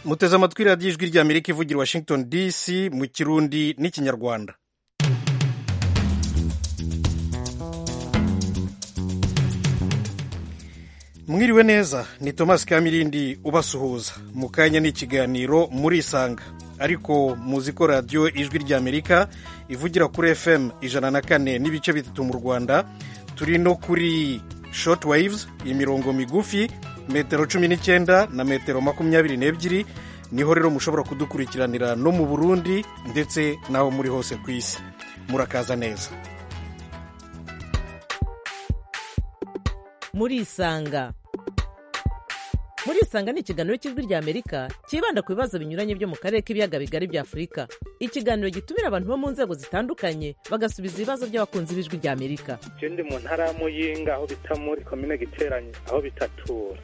muteze amatwi radiyo ijwi ry'amerika ivugira washington dc mu kirundi n'ikinyarwanda mwiriwe neza ni thomas kamirindi ubasuhuza mu kanya n'ikiganiro murisanga ariko muzi ko radiyo ijwi ry'amerika ivugira kuri fm ijana na kane n'ibice bitatu mu rwanda turi no kuri short waves imirongo migufi metero cumi n'icyenda na metero makumyabiri n'ebyiri niho rero mushobora kudukurikiranira no mu burundi ndetse n'aho muri hose ku isi murakaza neza murisanga murisanga ni ikiganiro cy'ijwi ry'amerika cyibanda ku bibazo binyuranye byo mu karere k'ibiyaga bigari bya afurika ikiganiro gitumira abantu bo mu nzego zitandukanye bagasubiza ibibazo by'abakunzi b'ijwi ry'amerika je ndi mu ntara ya muyinga aho bita muri komine giteranye aho bitatura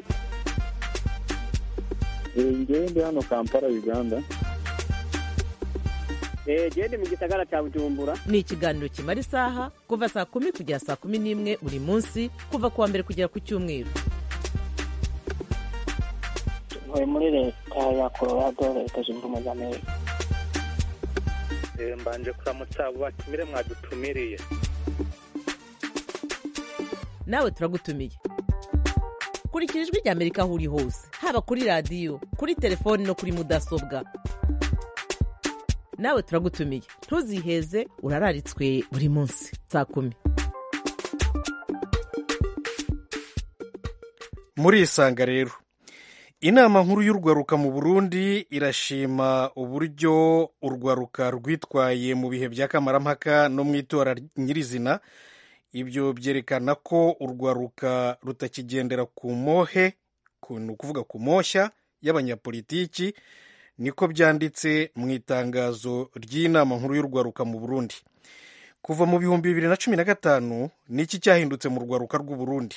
ngewe ndi hano kampala uganda gende mu gisagara cya bujumbura ni ikiganiro kimara isaha kuva saa kumi kugera saa kumi n'imwe buri munsi kuva ku wa mbere kugera ku cyumweru ntuye muri leta ya colorado leta zunze ubumwe za amerika Eh, mbanje kuramutsa abo batumire mwadutumiriye nawe turagutumiye kurikira ijwi ry'amerika aho uri hose haba kuri radiyo kuri telefoni no kuri mudasobwa nawe turagutumiye ntuziheze urararitswe buri munsi saa kumi murisanga rero inama nkuru y'urwaruka mu burundi irashima uburyo urwaruka rwitwaye mu bihe bya kamarampaka no mu itora nyirizina ibyo byerekana ko urwaruka rutakigendera ku mohe ku- ni ukuvuga ku moshya y'abanyapolitiki niko byanditse mu itangazo ry'inama nkuru y'urwaruka mu burundi kuva mu bihumbi bibiri na cumi na gatanu niki cyahindutse mu rwaruka rw'u Burundi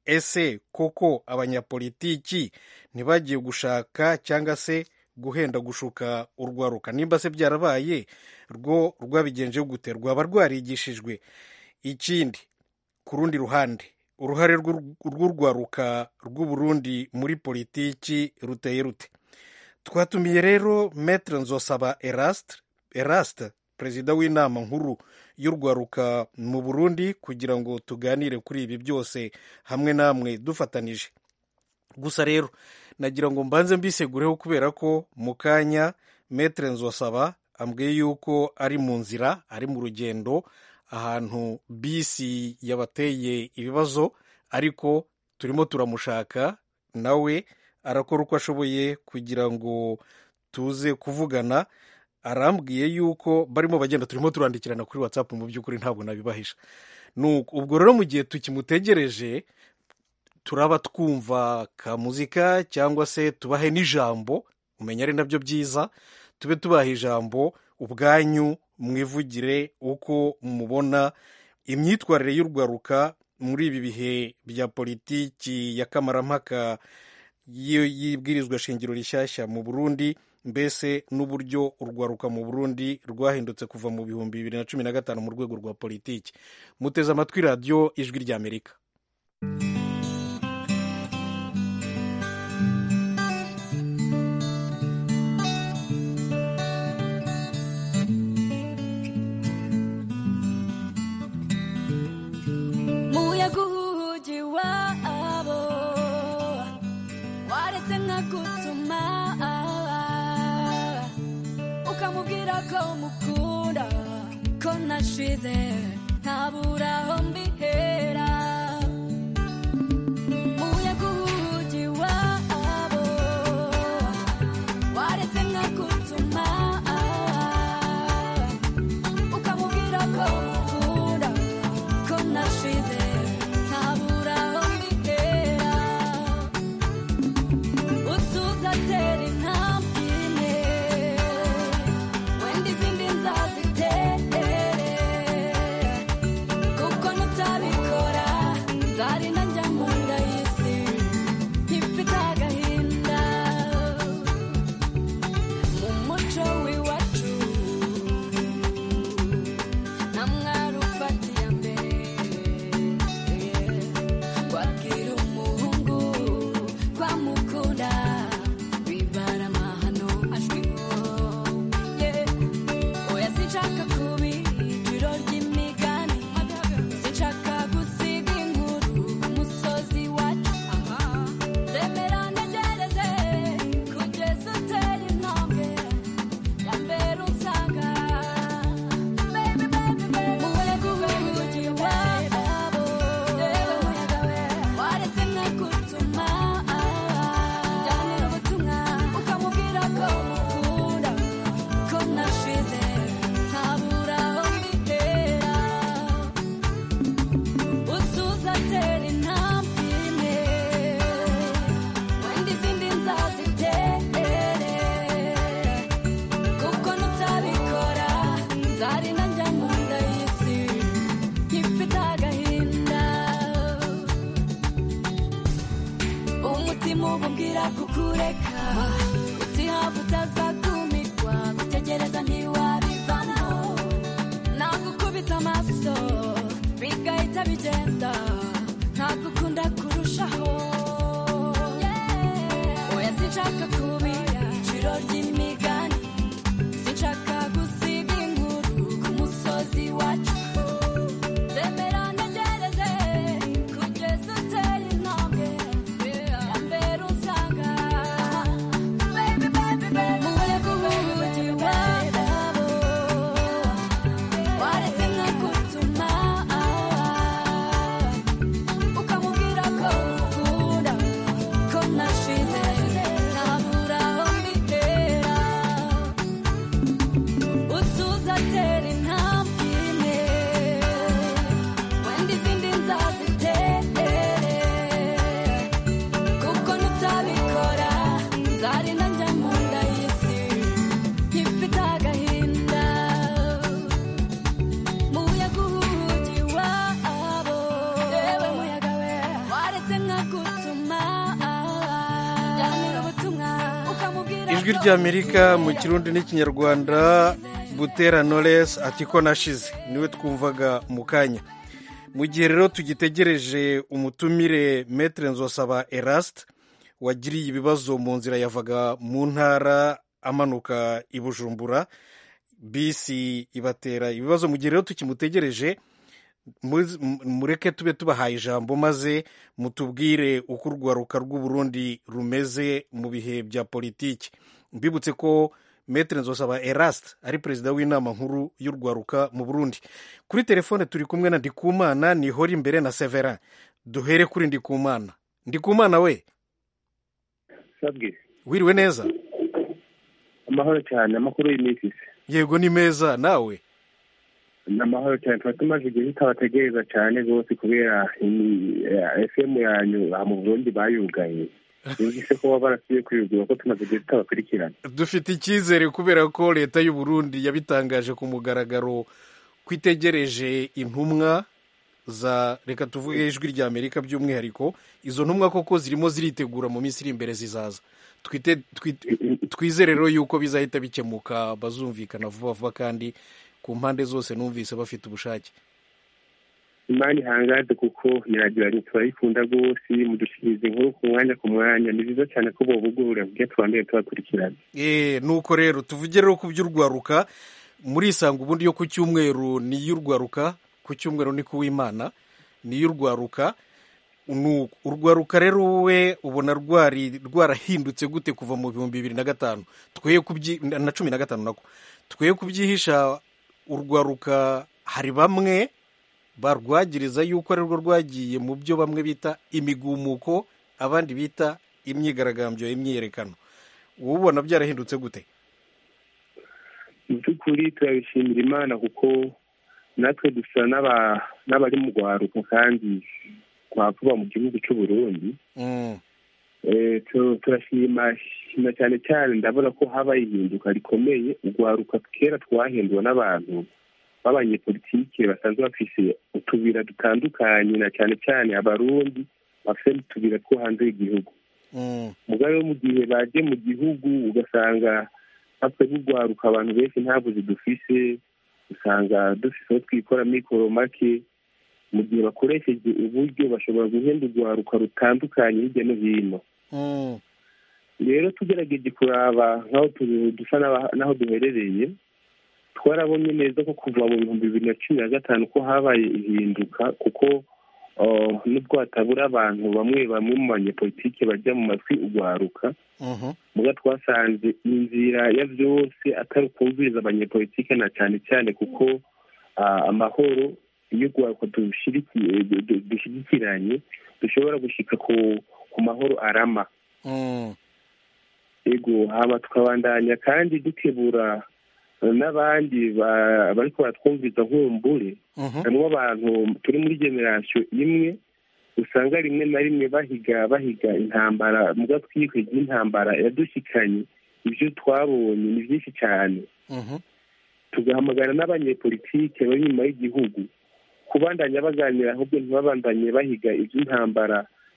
ese koko abanyapolitiki ntibagiye gushaka cyangwa se guhenda gushuka urwaruka nimba se byarabaye rwo rwabigenje gute rwaba rwarigishijwe ikindi ku rundi ruhande uruhare rw'u- rw'urwaruka rw'u Burundi muri politiki ruteye rute twatumiye rero metre nzosaba eraste eraste perezida w'inama nkuru y'urwaruka mu burundi kugira ngo tuganire kuri ibi byose hamwe namwe dufatanije gusa rero nagira ngo mbanze mbisegureho kubera ko mu kanya metre nzosaba ambwiye yuko ari mu nzira ari mu rugendo ahantu bisi yabateye ibibazo ariko turimo turamushaka nawe arakora uko ashoboye kugira ngo tuze kuvugana arambwiye yuko barimo bagenda turimo turandikirana kuri whatsapp mu by'ukuri ntabwo nabibahisha Nuko ubwo rero mu gihe tukimutegereje turaba twumva ka muzika cyangwa se tubahe n'ijambo umenya ari nabyo byiza tube tubaha ijambo ubwanyu mwivugire uko mubona imyitwarire y'urwaruka muri ibi bihe bya politiki ya kamarampaka y'i- y'ibwirizwa shingiro rishyashya mu burundi mbese n'uburyo urwaruka mu burundi rwahindutse kuva mu bihumbi bibiri na cumi na gatanu mu rwego rwa politiki muteze amatwi radiyo ijwi ry'amerika muyaga uhugi wabo waretse nkagutuma ukamubwira ko mukunda ko nashize ntabura aho mbihera umutima ububwira kukureka utihava utazakumirwa gutegereza ntiwabivamo nagukubita amaso bigahita bigenda ntagukunda kurushaho oya sinshaka kuba iciro ry'imigani sinshaka gusiga inkuru ku musozi wacu zemera ntegereze kugeza uteye intambwe ya mbere usanga baby baby baby umuyaga uhugi wabo waretse nkagutuma ukamubwira ko ukunda ko nashize ntabura aho mbitera utuza atera intambwe imwe wenda izindi nzazitere kuko nutabikora nzari nanjye mu nda y'isi nkifite agahinda muyaga uhugi wabo yewe muyaga we waretse nkagutuma jyanira ubutumwa ukamubwira ijwi ry'amerika mu kirundi n'ikinyarwanda butera knowless ati ko nashize niwe twumvaga mu kanya mu gihe rero tugitegereje umutumire metere nzosaba eraste wagiriye ibibazo mu nzira yavaga mu ntara amanuka i bujumbura bisi ibatera ibibazo mu gihe rero tukimutegereje mu- mu- mureke tube tubahaye ijambo maze mutubwire uko urwaruka rw'uburundi rumeze mu bihe bya politiki mbibutse ko metere nzosaba eraste ari perezida w'inama nkuru y'urwaruka mu burundi kuri telefone turi kumwe na ndikumana nihora imbere na severin duhere kuri ndikumana ndikumana we sabwe wiriwe neza amahoro cyane amakuru y'iminsi se yego ni meza nawe ni amahoro cyane tuba tumaze igihe tutabategereza cyane rwose kubera fm yanyu aha mu burundi bayugaye yumvise ko baba barasubiye kwiyugura ko tumaze igihe tutabakurikirana dufite icyizere kubera ko leta y'u Burundi yabitangaje ku mugaragaro ko itegereje intumwa za reka tuvuge ijwi rya amerika by'umwihariko izo ntumwa koko zirimo ziritegura mu minsi iri imbere zizaza Twite- twi- twizere rero yuko bizahita bikemuka bazumvikana vuba vuba kandi ku mpande zose numvise bafite ubushake imana ihangaze kuko iragiranye turayikunda rwose mudushikiriza inkuru ku mwanya ku mwanya ni byiza cyane ko bobugurura kugira tubandeye tubakurikirana Eh, nuko rero tuvuge rero ku by'urwaruka murisanga ubundi yo ku cyumweru ni iy'urwaruka ku cyumweru ni kuw'imana ni iy'urwaruka Nu- urwaruka rero wowe ubona rwari rwarahindutse gute kuva mu bihumbi bibiri na gatanu twe kubyi na cumi na gatanu nako twe kubyihisha urwaruka hari bamwe barwagiriza yuko ari rwo rwagiye mu byo bamwe bita imigumuko abandi bita imyigaragambyo imyiyerekano wowe ubona byarahindutse gute mu by'ukuri turabishimira imana kuko natwe dusa n'aba- n'abari mu rwaruka kandi twavuba mu gihugu cy'u Burundi Mm, Eh, tu- turashima shima cyane cyane ndabona ko habaye ihinduka rikomeye urwaruka kera twahinduwe n'abantu b'abanyepolitike basanzwe bafise utubira dutandukanye na cyane cyane abarundi bafite n'utubira two hanze y'igihugu mm, mugabo wo mu gihe baje mu gihugu ugasanga natwe n'urwaruka abantu benshi ntabwo zidufise usanga dufise aho twikora mikoro make mu gihe bakoresheje uburyo bashobora guhenda urwaruka rutandukanye hirya no hino mm, rero tugerageje kuraba nk'aho tu- dusa n'aba- n'aho duherereye twarabonye neza ko kuva mu bihumbi bibiri na cumi na gatanu ko habaye ihinduka kuko uh, nubwo hatabura abantu bamwe bamwe mu banyepolitike bajya mu matwi urwaruka mhm, muga twasanze inzira ya byose atari ukumviriza abanyepolitike na cyane cyane kuko ah, amahoro iyo urwaruka dushirikiye- du- du- dushyigikiranye dushobora gushika ku ku mahoro arama mm, ego haba tukabandanya kandi dukebura eh, n'abandi ba- bariko baratwumviza nkumbure mhm, harimo abantu turi muri generasiyo imwe usanga rimwe na rimwe bahiga bahiga intambara muga twihwege intambara yadushikanye ibyo twabonye ni byinshi cyane mhm, tugahamagara n'abanyepolitike bari inyuma y'igihugu kubandanya baganira ahubwo ntibabandanye bahiga iby'intambara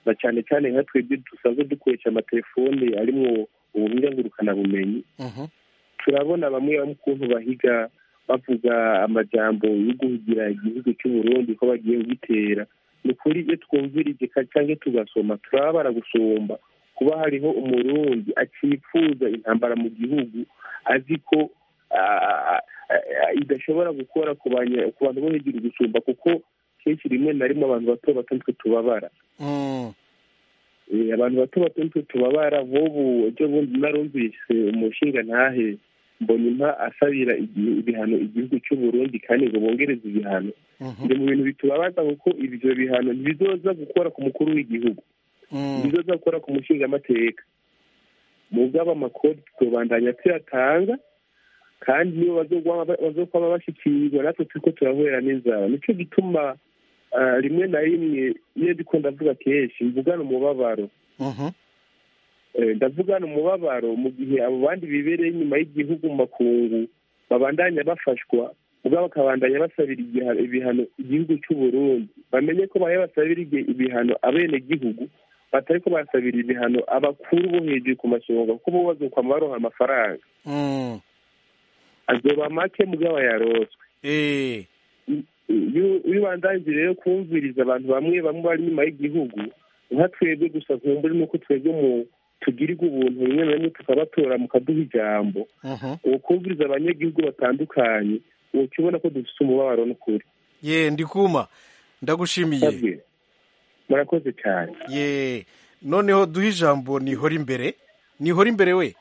na cyane cyane nka twebwe dusanzwe dukoresha amatelefone arimo ubuhinga ngurukanabumenyi Mhm. turabona bamwe bamwe ukuntu bahiga bavuga amajambo yo guhigira igihugu cy'u Burundi ko bagiye kugitera ni ukuri iyo twumvirije ka- cyangwa tugasoma turababara gusumba kuba hariho umurundi akifuza intambara mu gihugu azi ko ah, ah, ah, idashobora gukora ku banya- ku bantu bo hejuru gusumba kuko kenshi rimwe na rimwe abantu bato bato nitwe tubabara Mm. Eh, abantu bato bato nitwe tubabara nk'ubu ejo bundi narumvise umushinga ntahe mbona impa asabira igi- ibihano igihugu cy'u Burundi kandi ngo bongereze ibihano Mhm. ndi mu bintu bitubabaza kuko ibyo bihano ntibizoza gukora ku mukuru w'igihugu Mm. ntibizoza gukora ku mushingamateka mu bw'aba amakodi tubandanya tuyatanga kandi niyo bazogwa- bazokwama bashyikirizwa natwe turiko turahurira n'inzara nicyo gituma ah, rimwe na rimwe iyo ndiko ndavuga kenshi mvugana umubabaro Mhm. Eh, ndavugana umubabaro mu gihe abo bandi bibereye inyuma y'igihugu mu makungu babandanya bafashwa ubwo bakabandanya basabira igiha- ibihano igihugu cy'u Burundi bamenye ko bahe basabira igi- ibihano abenegihugu batari ko basabira ibihano abakuru bo hejuru ku masonga kuko bo bazokwama baronka amafaranga Mm. azoba make mugabo yaroswe Eh. iyo iyo ubandanyije rero kumviriza abantu bamwe bamwe bari inyuma y'igihugu nka twebwe gusa nkumbure nuko twebwe mu tugirirwa ubuntu rimwe na rimwe tukabatora mukaduha ijambo Mhm. uwo kumviriza abanyagihugu batandukanye uca ubona ko dufite umubabaro n'ukuri ye ndikuma ndagushimiye Sabwe. murakoze cyane ye noneho duhe ijambo nihora imbere nihora imbere we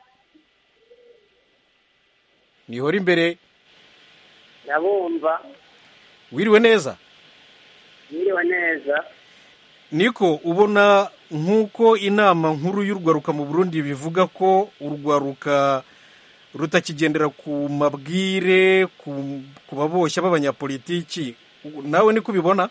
nihora imbere ndabumva wiriwe neza mwiriwe neza niko ubona nk'uko inama nkuru y'urwaruka mu burundi bivuga ko urwaruka rutakigendera ku mabwire ku, ku baboshya b'abanyapolitiki nawe niko ubibona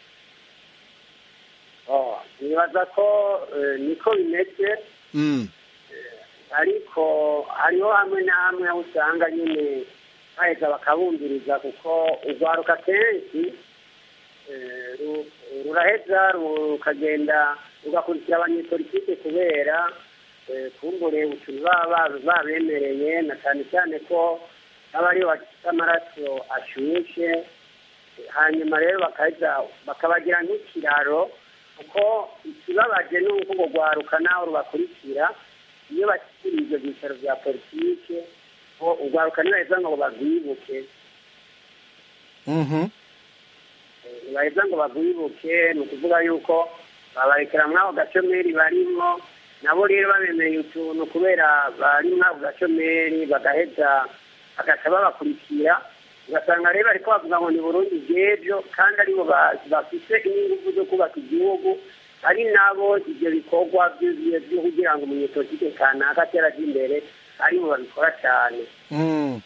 Oh, nibaza ko eh, niko bimeze mm. ariko hariho hamwe na hamwe aho usanga nyine baheza bakabumviriza kuko urwaruka kenshi eh, ru- ruraheza rukagenda rugakurikira abanyepolitike kubera eh, kumbure utuntu baba ba- babemereye na cyane cyane ko aba ariyo bafite amaraso ashushe hanyuma rero bakaheza bakabagira nk'ikiraro kuko ikibabaje ni uko urwo rwaruka naho rubakurikira iyo bashyikiriye ibyo byicaro bya politike ngo urwaruka ntibaheza ngo barwibuke mhm ntibaheza ngo barwibuke ni ukuvuga yuko babarekera muri ako gacomeri barimo nabo rero babemeye utuntu kubera bari muri ako gacomeri bagaheza bagaca babakurikira ugasanga rero bariko bavuga ngo ni burundi bw'ejo kandi aribo ba- bafise n'ingufu zo kubaka igihugu ari nabo ibyo bikorwa byo- byo kugira ngo umunyepolitike kanaka atera aje imbere aribo babikora cyane mm.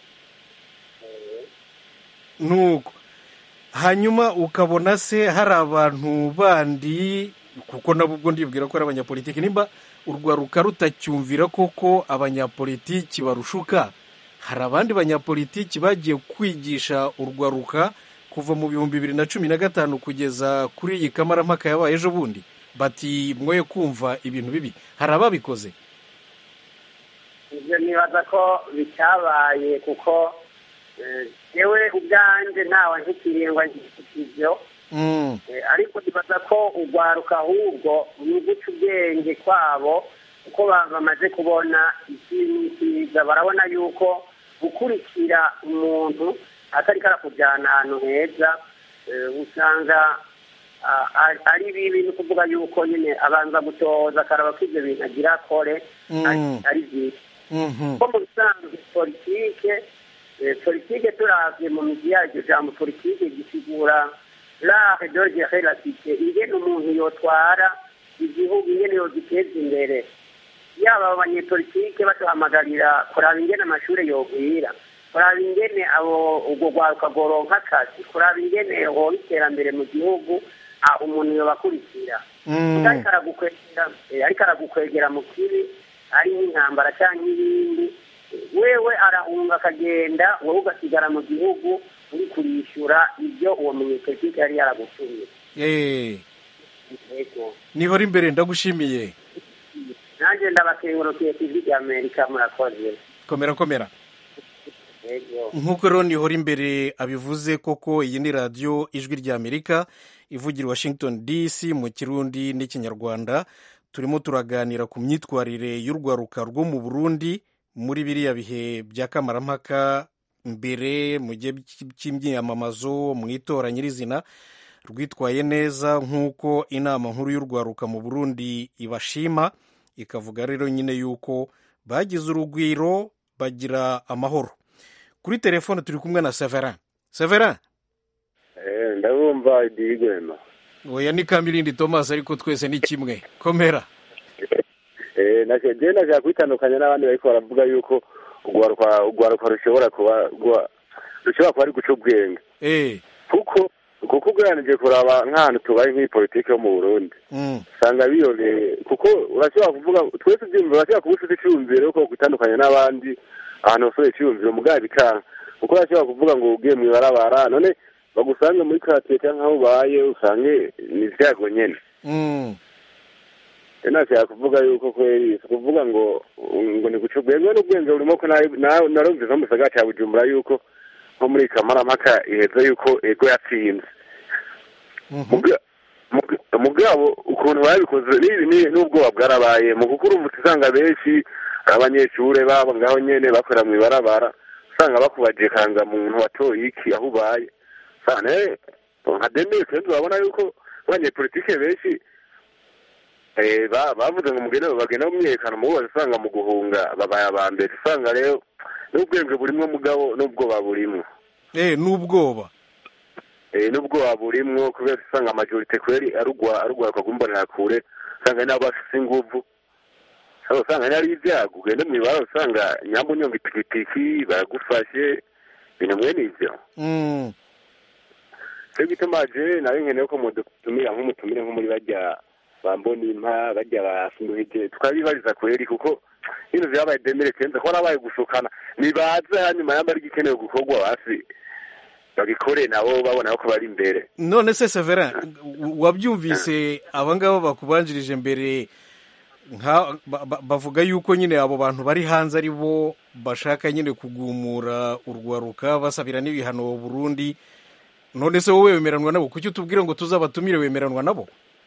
nuko hanyuma ukabona se hari abantu bandi kuko nabo ubwo ndibwira ko ari abanyapolitiki nimba urwaruka rutacyumvira koko abanyapolitiki barushuka hari abandi banyapolitiki bagiye kwigisha urwaruka kuva mu bihumbi bibiri na cumi na gatanu kugeza kuri iyi kamarampaka yabaye ejo bundi bati mwoye kumva ibintu bibi hari ababikoze ibyo nibaza ko bitabaye kuko eh, yewe ubwanjye ntawe ntikiringwa ibyo Mm, Eh, ariko nibaza ko urwaruka ahubwo ni uguca ubwenge kwabo kuko ba- bamaze kubona ikintu cyiza barabona yuko gukurikira umuntu atari karakujyana ahantu heza eh, usanga ah, ari- ari bibi ni ukuvuga yuko nyine abanza gutoza akaraba ko ibyo bintu agira akore ari- Mm. ari byiza mhm, ko mu bisanzwe politike eh, politike turavye mu migi yaryo jambo politike gisigura l'art de gérer la cité ingene umuntu yotwara igihugu ingene yogiteza imbere yaba abanyepolitike batuhamagarira kuraba ingene amashuri yogwira kuraba ingene abo urwo rwaruka rworonka akazi kuraba ingene hoba iterambere mu gihugu aho umuntu yobakurikira mm. ariko aragukwegera eh, ariko aragukwegera mu kibi ari nk'intambara cyangwa ibindi wewe arahunga akagenda wowe ugasigara mu gihugu uri kurishyura ibyo uwo munyepolitike yari yaragutumye Eh, yego nihora imbere ndagushimiye nanjye ndabakengurukiye ku ijwi rya amerika murakoze komera komera yego nk'uko rero nihora imbere abivuze koko iyi ni radiyo ijwi rya amerika ivugira i washington dc mu kirundi n'ikinyarwanda turimo turaganira ku myitwarire y'urwaruka rwo mu burundi muri biriya bihe bya kamarampaka mbere mu gihe cy'imyiyamamazo mu itora nyirizina rwitwaye neza nk'uko inama nkuru y'urwaruka mu burundi ibashima ikavuga rero nyine yuko bagize urugwiro bagira amahoro kuri telefone turi kumwe na severin severin ndabumva idigwema oya ni kamirindi thomas ariko twese ni kimwe komera njyewe nashaka kwitandukanya n'abandi bariko baravuga yuko urwaruka urwaruka rushobora kuba rwa- rushobora kuba ari guca ubwenge eh kuko kuko ugereranije kuraba nk'ahantu tubaye nk'iyi politiki yo mu burundi mm. usanga biyoneye kuko urashobora kuvuga twese ibyumviro urashobora kuba ufite icyumviro yuko gutandukanya n'abandi ahantu hose icyumviro mugabo bikanga kuko urashobora kuvuga ngo ugiye mu ibarabara none bagusange muri karitsiye cyangwa aho ubaye usange ni ibyago nyine Mm. rero nashaka kuvuga yuko kweri si ukuvuga ngo ngo ni guca ubwenge n'ubwenge burimo ko nawe- nawe- narumvise nko mu gisagara cya bujumbura yuko nko muri kamarampaka iheze yuko ego yatsinze Mhm. Muga- muga- mugabo ukuntu babikoze n'ibi ni- n'ubwoba bwarabaye mu kuko urumva usanga benshi abanyeshure babo ngaho nyene bakorera mu ibarabara usanga bakubaje kanga muntu watoye iki aho ubaye sane nka demire kenshi urabona yuko abanyepolitike benshi eh, ba- bavuze ngo mugende bagenda mu myiyerekano mu bose usanga mu guhunga babaye aba mbere usanga rero n'ubwenge burimwo mugabo n'ubwoba burimwo eh n'ubwoba eh n'ubwoba burimwo kubera usanga amajorite kweri arugwa arugwaruka rw'imbonera kure usanga nabo bafise inguvu sasa usanga ari ibyago ugende mu ibara usanga nyambo unyonga ipikipiki baragufashe ibintu mwene ivyo mm. cyo gituma je nawe nkeneye ko mudutumira nk'umutumire nko muri barya bambona impa barya bafunduhije tukabibariza kweri kuko bino vyabaye demire kenza ko harabaye gushukana nibaze hanyuma yamba ari igikenewe gukorwa basi bagikore nabo babona ko bari imbere none se severin wabyumvise abangaba bakubanjirije mbere nka ba- ba- bavuga yuko nyine abo bantu bari hanze ari bo bashaka nyine kugumura urwaruka basabira n'ibihano burundi none se wowe wemeranwa nabo kuki utubwire ngo tuzabatumire wemeranwa nabo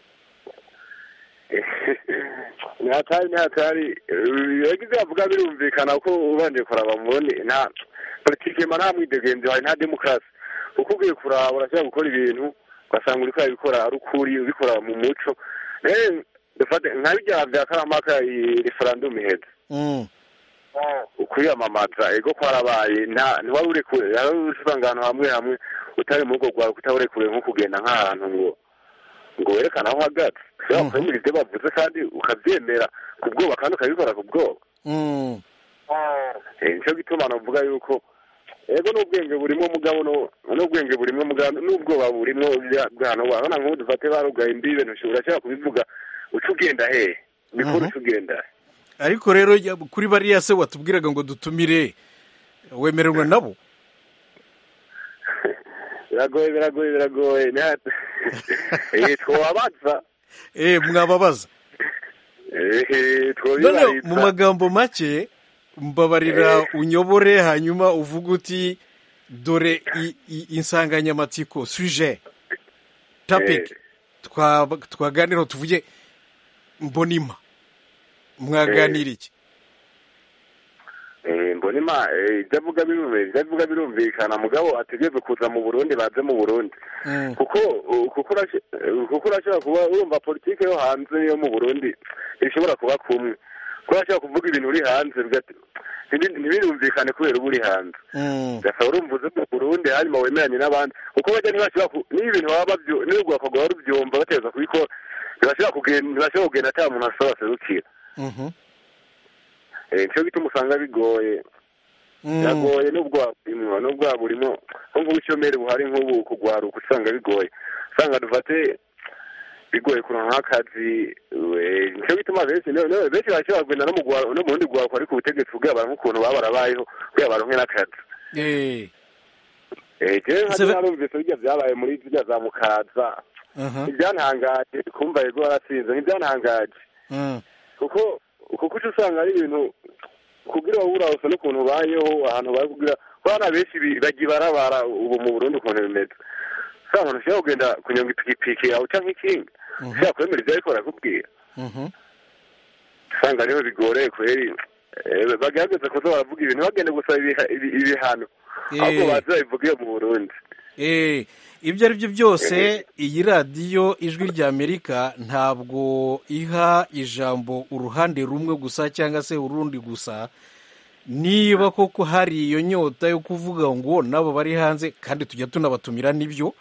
ni hatari ni hatari yagize bavuga birumvikana ko ubanje kuraba mubone nta politike ma nta mwidegenzi hari nta demokarasi kuko ugiye kuraba urashobora gukora ibintu ugasanga uriko urabikora ari ukuri ubikora mu muco rero dufate nka bijya bya karamaka iyi referandumu iheze Mm. ukwiyamamaza ego kwarabaye nta ntiwari uri kure yari usanga ahantu hamwe hamwe utari mu rugo rwawe utaba uri kure nko kugenda nk'ahantu ngo ngo werekane aho uhagaze ushobora kwemera ibyo bavuze kandi ukabyemera ku bwoba kandi ukabikora ku bwoba Mm. Eh, nico gituma navuga yuko ego n'ubwenge burimo mugabo no- n'ubwenge burimo mugabo n'ubwoba burimo bya- bwana wabona nk'ubu dufate barugaye imbibe ntushobora urashobora kubivuga uca ugenda hehe bikora uca ugenda he ariko rero ya- kuri bariya se watubwiraga ngo dutumire wemererwa nabo biragoye biragoye biragoye Nta- Eh, twobabaza eh mwababaza Eh, none twobibariza mu magambo make mbabarira unyobore hanyuma uvuga uti dore i- i- insanganyamatsiko suje topic Eh. twa- twaganiraho tuvuge mbonima mwaganira iki Eh, mbonima eh, ibyo avuga birumvikana ibyo avuga birumvikana mugabo ategerezwa kuza mu burundi baze mu burundi Mm. kuko uh, kuko urasho- uh, kuko urashobora kuba urumva politike yo hanze yo mu burundi ishobora kuba kumwe kuko urashobora kuvuga ibintu uri hanze bigati- ntibi- ntibirumvikane kubera uba uri hanze Mm. gasaba urumva uze mu burundi hanyuma wemeranye n'abandi kuko bajya ntibashobora ku- niba ibintu baba babyo niba bakagwa barubyumva bateza kubikora ntibashobora kugenda ntibashobora kugenda ata muntu asaba aserukira Mhm. Eh, nico gituma usanga bigoye Mm. biragoye n'ubwoba burimwo n'ubwoba burimo nko mu bushomeri buhari nk'ubu kugwaruka usanga bigoye usanga dufate bigoye kuronka nk'akazi we- nico gituma benshi no- no- benshi barashobora kugenda no mu gwa- no mu rundi rwaruka ariko ubutegetsi kugira baronke ukuntu baba barabayeho kugira baronke n'akazi Eh. Eh, jewe nka Seve- narumvise birya vyabaye muri zirya za mukaza aha ntibyantangaje kumva yego waratsinze ntibyantangaje mm, kuko kuko uca usanga ari ibintu kugira wowe urabona n'ukuntu ubayeho ahantu bari kugira kuko abana benshi bi- bagiye barabara ubu mu burundi ukuntu bimeze usanga umuntu ushobora kugenda kunyonga ipikipiki yawe cyangwa ikinga ushobora kwemera ibyo ariko barakubwira mhm. usanga ariho bigoreye kweri Eh, bagerageza kuza baravuga ibintu bagende gusaba ibiha- ibi- ibihano ahubwo Eh. baze babivuge mu burundi Eh, ibyo ari byo byose iyi radiyo ijwi rya amerika ntabwo iha ijambo uruhande rumwe gusa cyangwa se urundi gusa niba koko hari iyo nyota yo kuvuga ngo nabo bari hanze kandi tujya tunabatumira n'ibyo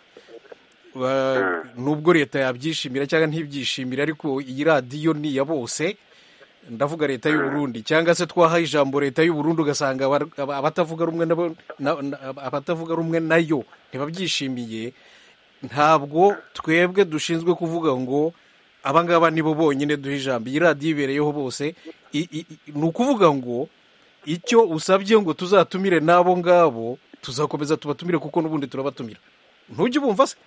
Ba- nubwo leta yabyishimira cyangwa ntibyishimire ariko iyi radiyo ni iya bose ndavuga leta y'u Burundi cyangwa se twaha ijambo leta y'u Burundi ugasanga abar- aba- abatavuga rumwe nabo- na- na- abatavuga rumwe nayo ntibabyishimiye ntabwo twebwe dushinzwe kuvuga ngo abangaba nibo bonyine duha ijambo iyi radiyo ibereyeho bose I- i- i- ni ukuvuga ngo icyo usabye ngo tuzatumire n'abo ngabo tuzakomeza tubatumire kuko n'ubundi turabatumira ntujye ubumva se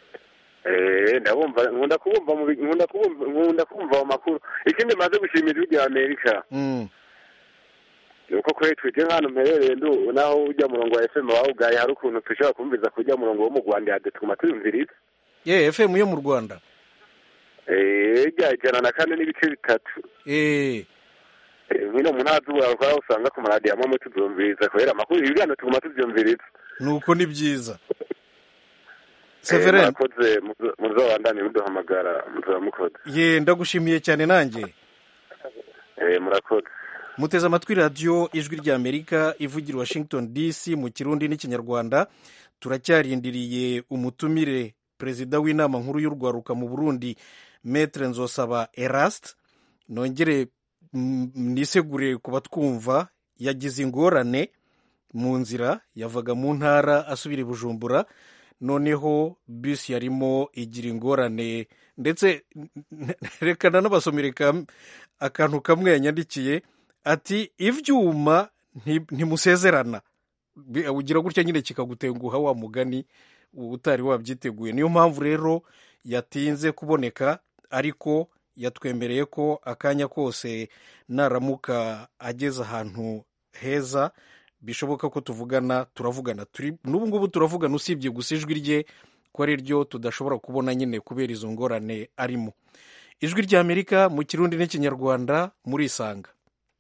Eh, ndabumva nkunda kubumva mu bi- nkunda kubumva nkunda kumva mu makuru ikindi maze gushimira ijwi rya amerika Mm. ni uko kuri twite nk'ahantu mperereye ndu naho ujya murongo wa fm wawugaye hari ukuntu dushobora kumviriza kujya murongo wo mu rwanda yade tuguma tuyumviriza ye fm yo mu rwanda Eh, rya ijana na kane n'ibice bitatu Eh, Eh, nkino mu ntara z'uburakora usanga ku maradiyo amwe amwe tubyumviriza kubera amakuru ibiganiro tuguma tubyumviriza nuko ni byiza Eh, severin murakoze muzo- muzobandane muduhamagara muzaba mukoze ye ndagushimiye cyane nanjye Eh, murakoze muteze amatwi radiyo ijwi rya amerika ivugira i washington dc mu kirundi n'ikinyarwanda turacyarindiriye umutumire perezida w'inama nkuru y'urwaruka mu burundi metre nzosaba eraste nongere mm, nisegure ku batwumva yagize ingorane mu nzira yavaga mu ntara asubira i bujumbura noneho bisi yarimo igira ingorane ndetse reka nanabasomere kam- akantu kamwe yanyandikiye ati ibyuma nti- ntimusezerana Bi- ugira gutya nyine kikagutenguha wa mugani utari wabyiteguye niyo mpamvu rero yatinze kuboneka ariko yatwemereye ko akanya kose naramuka ageze ahantu heza bishoboka ko tuvugana turavugana turi n'ubu ngubu turavugana usibye gusa ijwi rye ko ari ryo tudashobora kubona nyine kubera izo ngorane arimo ijwi ry'amerika mu kirundi n'ikinyarwanda murisanga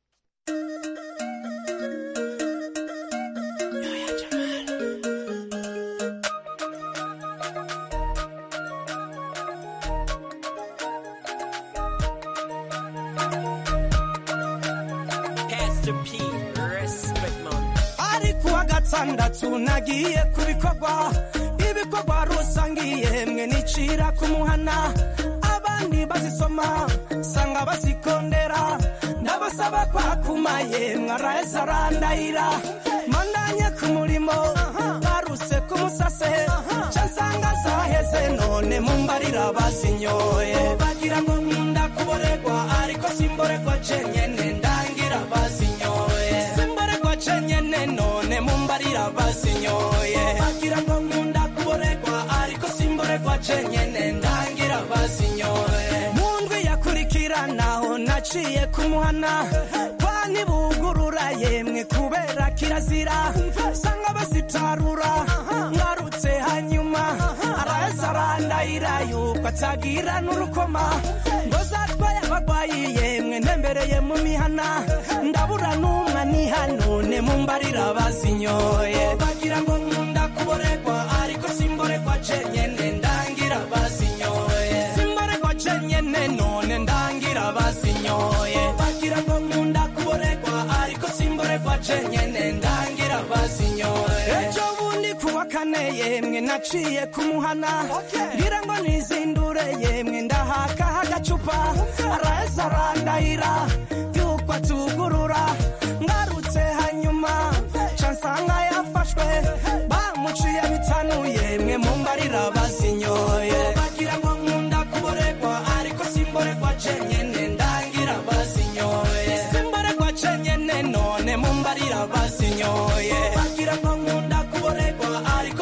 Pastor P, respect man. ari kuwa gatandatu nagiye ku bikorwa ibikorwa rusangiye mwe nicira ku muhana abandi bazisoma sanga bazikondera ndabasaba kwakumaye mwaraheza arandahira mandanye ku murimo baruse ku musase ca nsanga zaheze none mumbarira bazinyoye bagira ngo nkunda kuboregwa ariko simboregwa cenyene ndangira bazinyoye simboregwa cenyene none mumbarira bazinyoye bagira ngo nkunda kuboregwa ariko simboregwa cenyene ndangira bazinyoye mu ndwi yakurikiranaho naciye kumuhana kwani bugurura yemwe kubera kirazira sanga bazitarura ngarutse hanyuma araheza arandahira yuko atagira n'urukoma ngo zatwaye abagwayi yemwe ntembereye mu mihana ndabura n'umwe niha none mumbarira bazinyoye bagira ngo nkunda kuboregwa ariko simboregwa cenyene ndangira bazinyoye simboregwa cenyene none ndangira bazinyoye bagira ngo nkunda kuboregwa ariko simboregwa cenyene ndangira bazinyoye ejo bundi kuwa kane yemwe naciye kumuhana ngira ngo nizindure yemwe ndahaka agacupa araheza arandahira yuko atugurura ngarutse hanyuma ca nsanga yafashwe bamuciye bitanu yemwe mumbarira bazinyoye bagira ngo nkunda kuboregwa ariko simboregwa cenyene ndangira bazinyoye simboregwa cenyene none mumbarira bazinyoye bagira ngo nkunda kuboregwa ariko simboregwa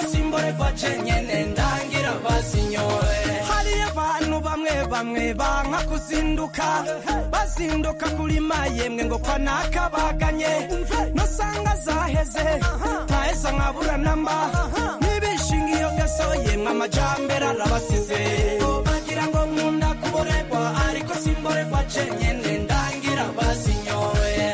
simborerwa jenyene ndangira basinyoye hariyo abantu bamwe bamwe banka kuzinduka bazinduka kurima yemwe ngo kwa nakabaganye nosanga zaheze ntaheza nkabura namba ntibishinga iyo gaso yemwe amajambere arabasize bagira ngo nkunda kuborerwa ariko simborerwa jenyene ndangira basinyoye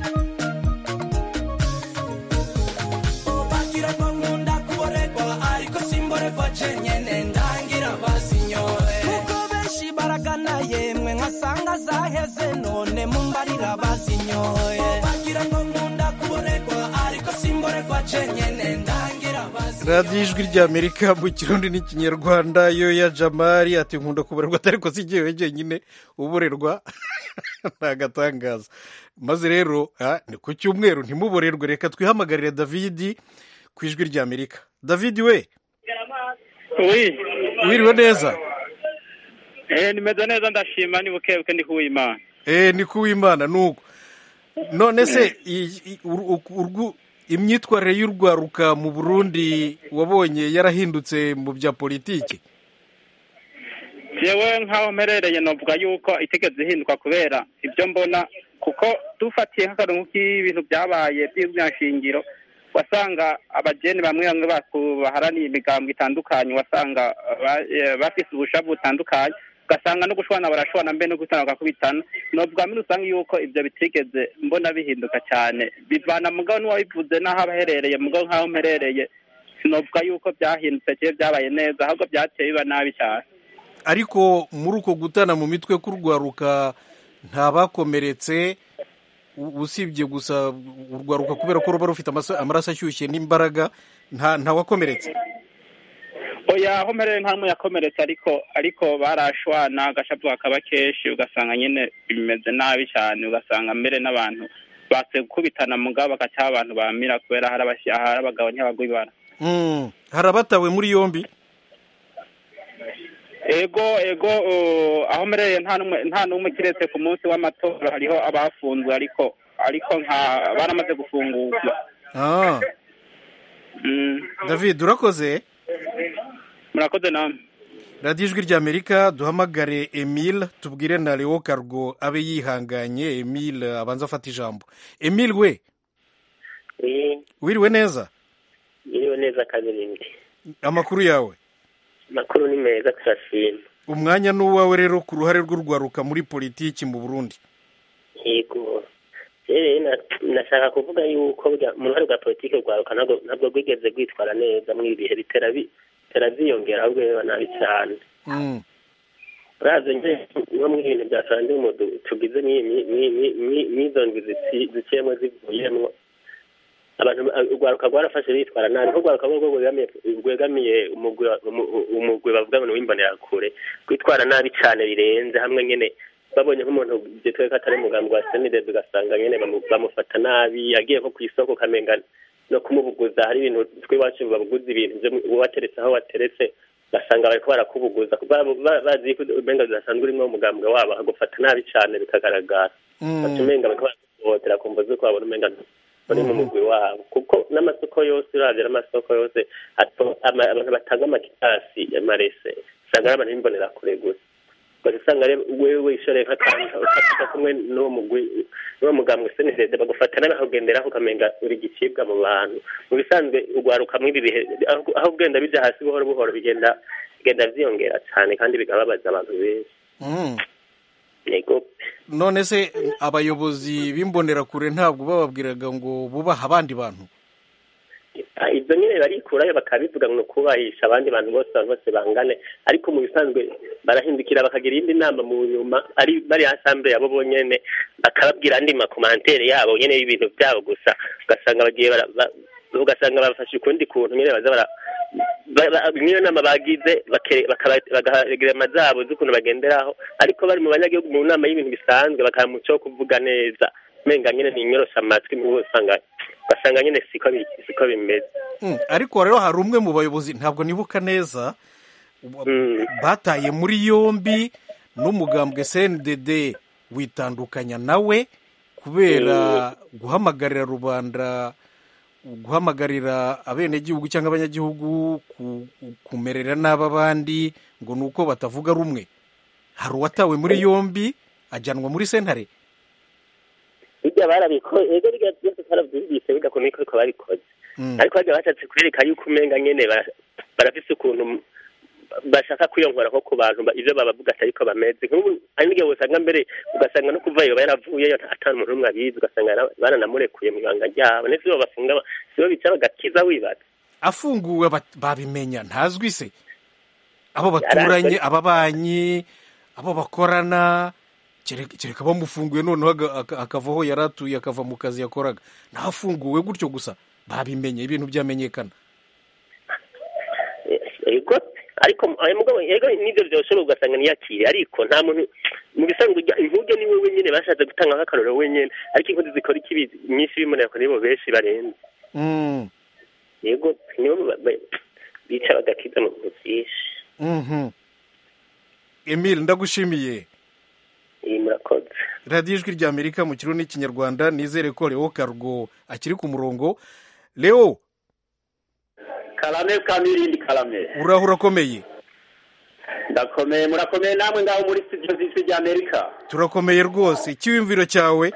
bagira ngo nkunda kuborerwa ariko simborerwa jenyene ndangira basinyoye kuko benshi baragana yemwe nkasanga zaheze none mumbarira basinyoye bagira ngo nkunda kuborerwa ariko simborerwa jenyene ndangira basinyoye radiyo ijwi ry'amerika mu kirundi n'ikinyarwanda yo ya jamari ati nkunda kuborerwa atari ko si jyewe jyenyine uborerwa ni agatangaza maze rero ah, ni ku cyumweru ntimuborerwe reka twihamagarire davidi ku ijwi ry'amerika davidi we wiriwe neza Eh, nimeze neza ndashima ni bukebuke ndi kuwimana eh ni kuwimana nuko none se i- i- ur- ur- urgu- imyitwarire y'urwaruka mu burundi wabonye yarahindutse mu bya politiki jewe nk'aho mperereye novuga yuko itegeze ihinduka kubera ibyo mbona kuko dufatiye nk'akantu k'ibintu byabaye by'imyashingiro wasanga abajeni bamwe bamwe baku- baharaniye imigambwe itandukanye wasanga ba- eh, bafise ubushavu butandukanye ugasanga no gushwana barashwana mbe no gutana bagakubitana novuga muri rusange yuko ibyo bitigeze mbona bihinduka cyane bivana mugabo n'uwabivuze n'aho aba aherereye mugabo nk'aho mperereye sinovuga yuko byahindutse cyangwa byabaye neza ahubwo byateye biba nabi cyane ariko muri uko gutana mu mitwe k'urwaruka nta bakomeretse u- usibye gusa urwaruka kubera ko ruba rufite amasa- amaraso ashyushye n'imbaraga nta nta wakomeretse oya aho mpereye nta n'umwe yakomeretse ariko ariko barashwana agashapu kakaba kenshi ugasanga nyine bimeze nabi cyane ugasanga mbere n'abantu batse gukubitana mugabo bagacaho abantu bamira kubera hari abashyi- hari abagabo ntibagwibara Mm, hari abatawe muri yombi ego ego uh, aho mpereye nta n'umwe nta n'umwe kiretse ku munsi w'amatora hariho abafunzwe ariko ariko nka baramaze gufungurwa Ah, Mm, david urakoze murakoze namwe radiyo ijwi ry'amerika duhamagare emile tubwire na leo cargo abe yihanganye emile abanza afata ijambo emile we wiriwe neza iriwe neza kabirindi amakuru yawe amakuru ni meza turashima umwanya ni uwawe rero ku ruhare rw'urwaruka muri politiki mu burundi yego rero na- nashaka kuvuga yuko burya mu ruhare rwa politiki rwaruka ntabwo ntabwo rwigeze rwitwara neza muri ibi bihe bitera bi- bitera byiyongera ahubwo biba nabi cyane Mm, uraze nje nko mu bintu bya sandimu tugize n'i- n'i- n'i- n'i- n'i- n'izo ndwi zici- ziciyemo zivuyemo abantu urwaruka rwarafashe bitwara nabi nko urwaruka rwo rwegamiye rwegamiye umugwi wa- umu- umugwi bavuga ngo ni uw'imbonerakure rwitwara nabi cyane birenze hamwe nyine babonye nk'umuntu byitwa ko atari umugambi wa senidezi ugasanga nyine bamu- bamufata nabi agiye nko ku isoko ukamenga no kumubuguza hari ibintu tw'iwacu babuguza ibintu byo mu- wateretse aho wateretse ugasanga bariko barakubuguza kuko baba- ba- bazi ko umenga udasanzwe urimo umugambwe wabo agufata nabi cyane bikagaragara bati umenga bariko baraguhohotera kumva zuko babona umenga uri mu mugwi wabo kuko n'amasoko yose uravye n'amasoko yose ato- ama- abantu batanga amakitasi amarese usanga ari abantu b'imbonerakure gusa ugaca usanga rero wewe wishoreye nk'akantu ukafata kumwe n'uwo mugwi n'uwo mugambwe senedede bagufata nabi akugenderaho ukamenga uri igicibwa mu bantu mu bisanzwe urwaruka muri ibi bihe aho aho ugenda bija hasi buhoro buhoro bigenda bigenda vyiyongera cyane kandi bigababaza abantu benshi mm. yego none se abayobozi b'imbonerakure ntabwo bababwiraga ngo bubaha abandi bantu Ah, ibyo nyine barikurayo bakabivuga ngo kubahisha abandi bantu bose abantu bose bangane ariko mu bisanzwe barahindukira bakagira iyindi nama mu nyuma ari bari asambure yabo bonyene bakababwira andi makomantere yabo nyene y'ibintu byabo gusa ugasanga bagiye bara- ba- ugasanga bafashe ukundi kuntu nyine baza bara ba- ba- niyo nama bagize bake- bakaba- bagagira zabo z'ukuntu bagenderaho ariko bari mu banyagihugu mu nama y'ibintu bisanzwe bakaha umuco wo kuvuga neza menga nyine ni inyorosha amatwi mu usanga ugasanga nyine siko bi- siko bimeze Mm, ariko rero hari umwe mu bayobozi ntabwo nibuka neza bataye muri yombi n'umugambwe cndd witandukanya nawe kubera guhamagarira rubanda guhamagarira abenegihugu cyangwa abanyagihugu ku- kumerera nabi abandi ngo ni uko batavuga rumwe hari uwatawe muri yombi ajyanwa muri sentare hirya barabikoze ego birya byose twarabyumvise bigakomeye ko ariko babikoze Mm. ariko bajya bashatse kwereka yuko umenga nyene bara- barafise ukuntu bashaka kwiyongora nko ku bantu ba- ivyo babavuga atari ko bameze nk'ubu hari n'igihe usanga mbere ugasanga no kuva yoba yaravuyeyo nta- ata muntu n'umwe abizi ugasanga yara- baranamurekuye mu ibanga ryabo ndetse iyo bafunga ba- sibo bica bagakiza wibaza afunguwe bat- babimenya ntazwi se abo baturanye ababanyi abo bakorana kereka kereka bamufunguye noneho aga- aka- akava aho yari atuye akava mu kazi yakoraga ntafunguwe gutyo gusa babimenye ibintu byamenyekana ego ariko ayo mugabo ego n'ivyo vyoshobora ugasanga niyakire ariko nta muntu mu bisanzwe urya inkuge ni wewe nyene bashatse gutanga nk'akarorero wenyene ariko inkozi zikora ikibi nyinshi bibonera ko nibo benshi barenze Mm, yego nibo ba- ba- bica bagakiza mu bintu vyinshi mhm. emile ndagushimiye iyi murakoze radiyo ijwi rya amerika mu kirundi n'ikinyarwanda nizere ko leo kargo akiri ku murongo leo karame kamirindi karame uraho urakomeye ndakomeye murakomeye namwe ngaho muri studio z'ijwi rya amerika turakomeye rwose icyiyumviro cyawe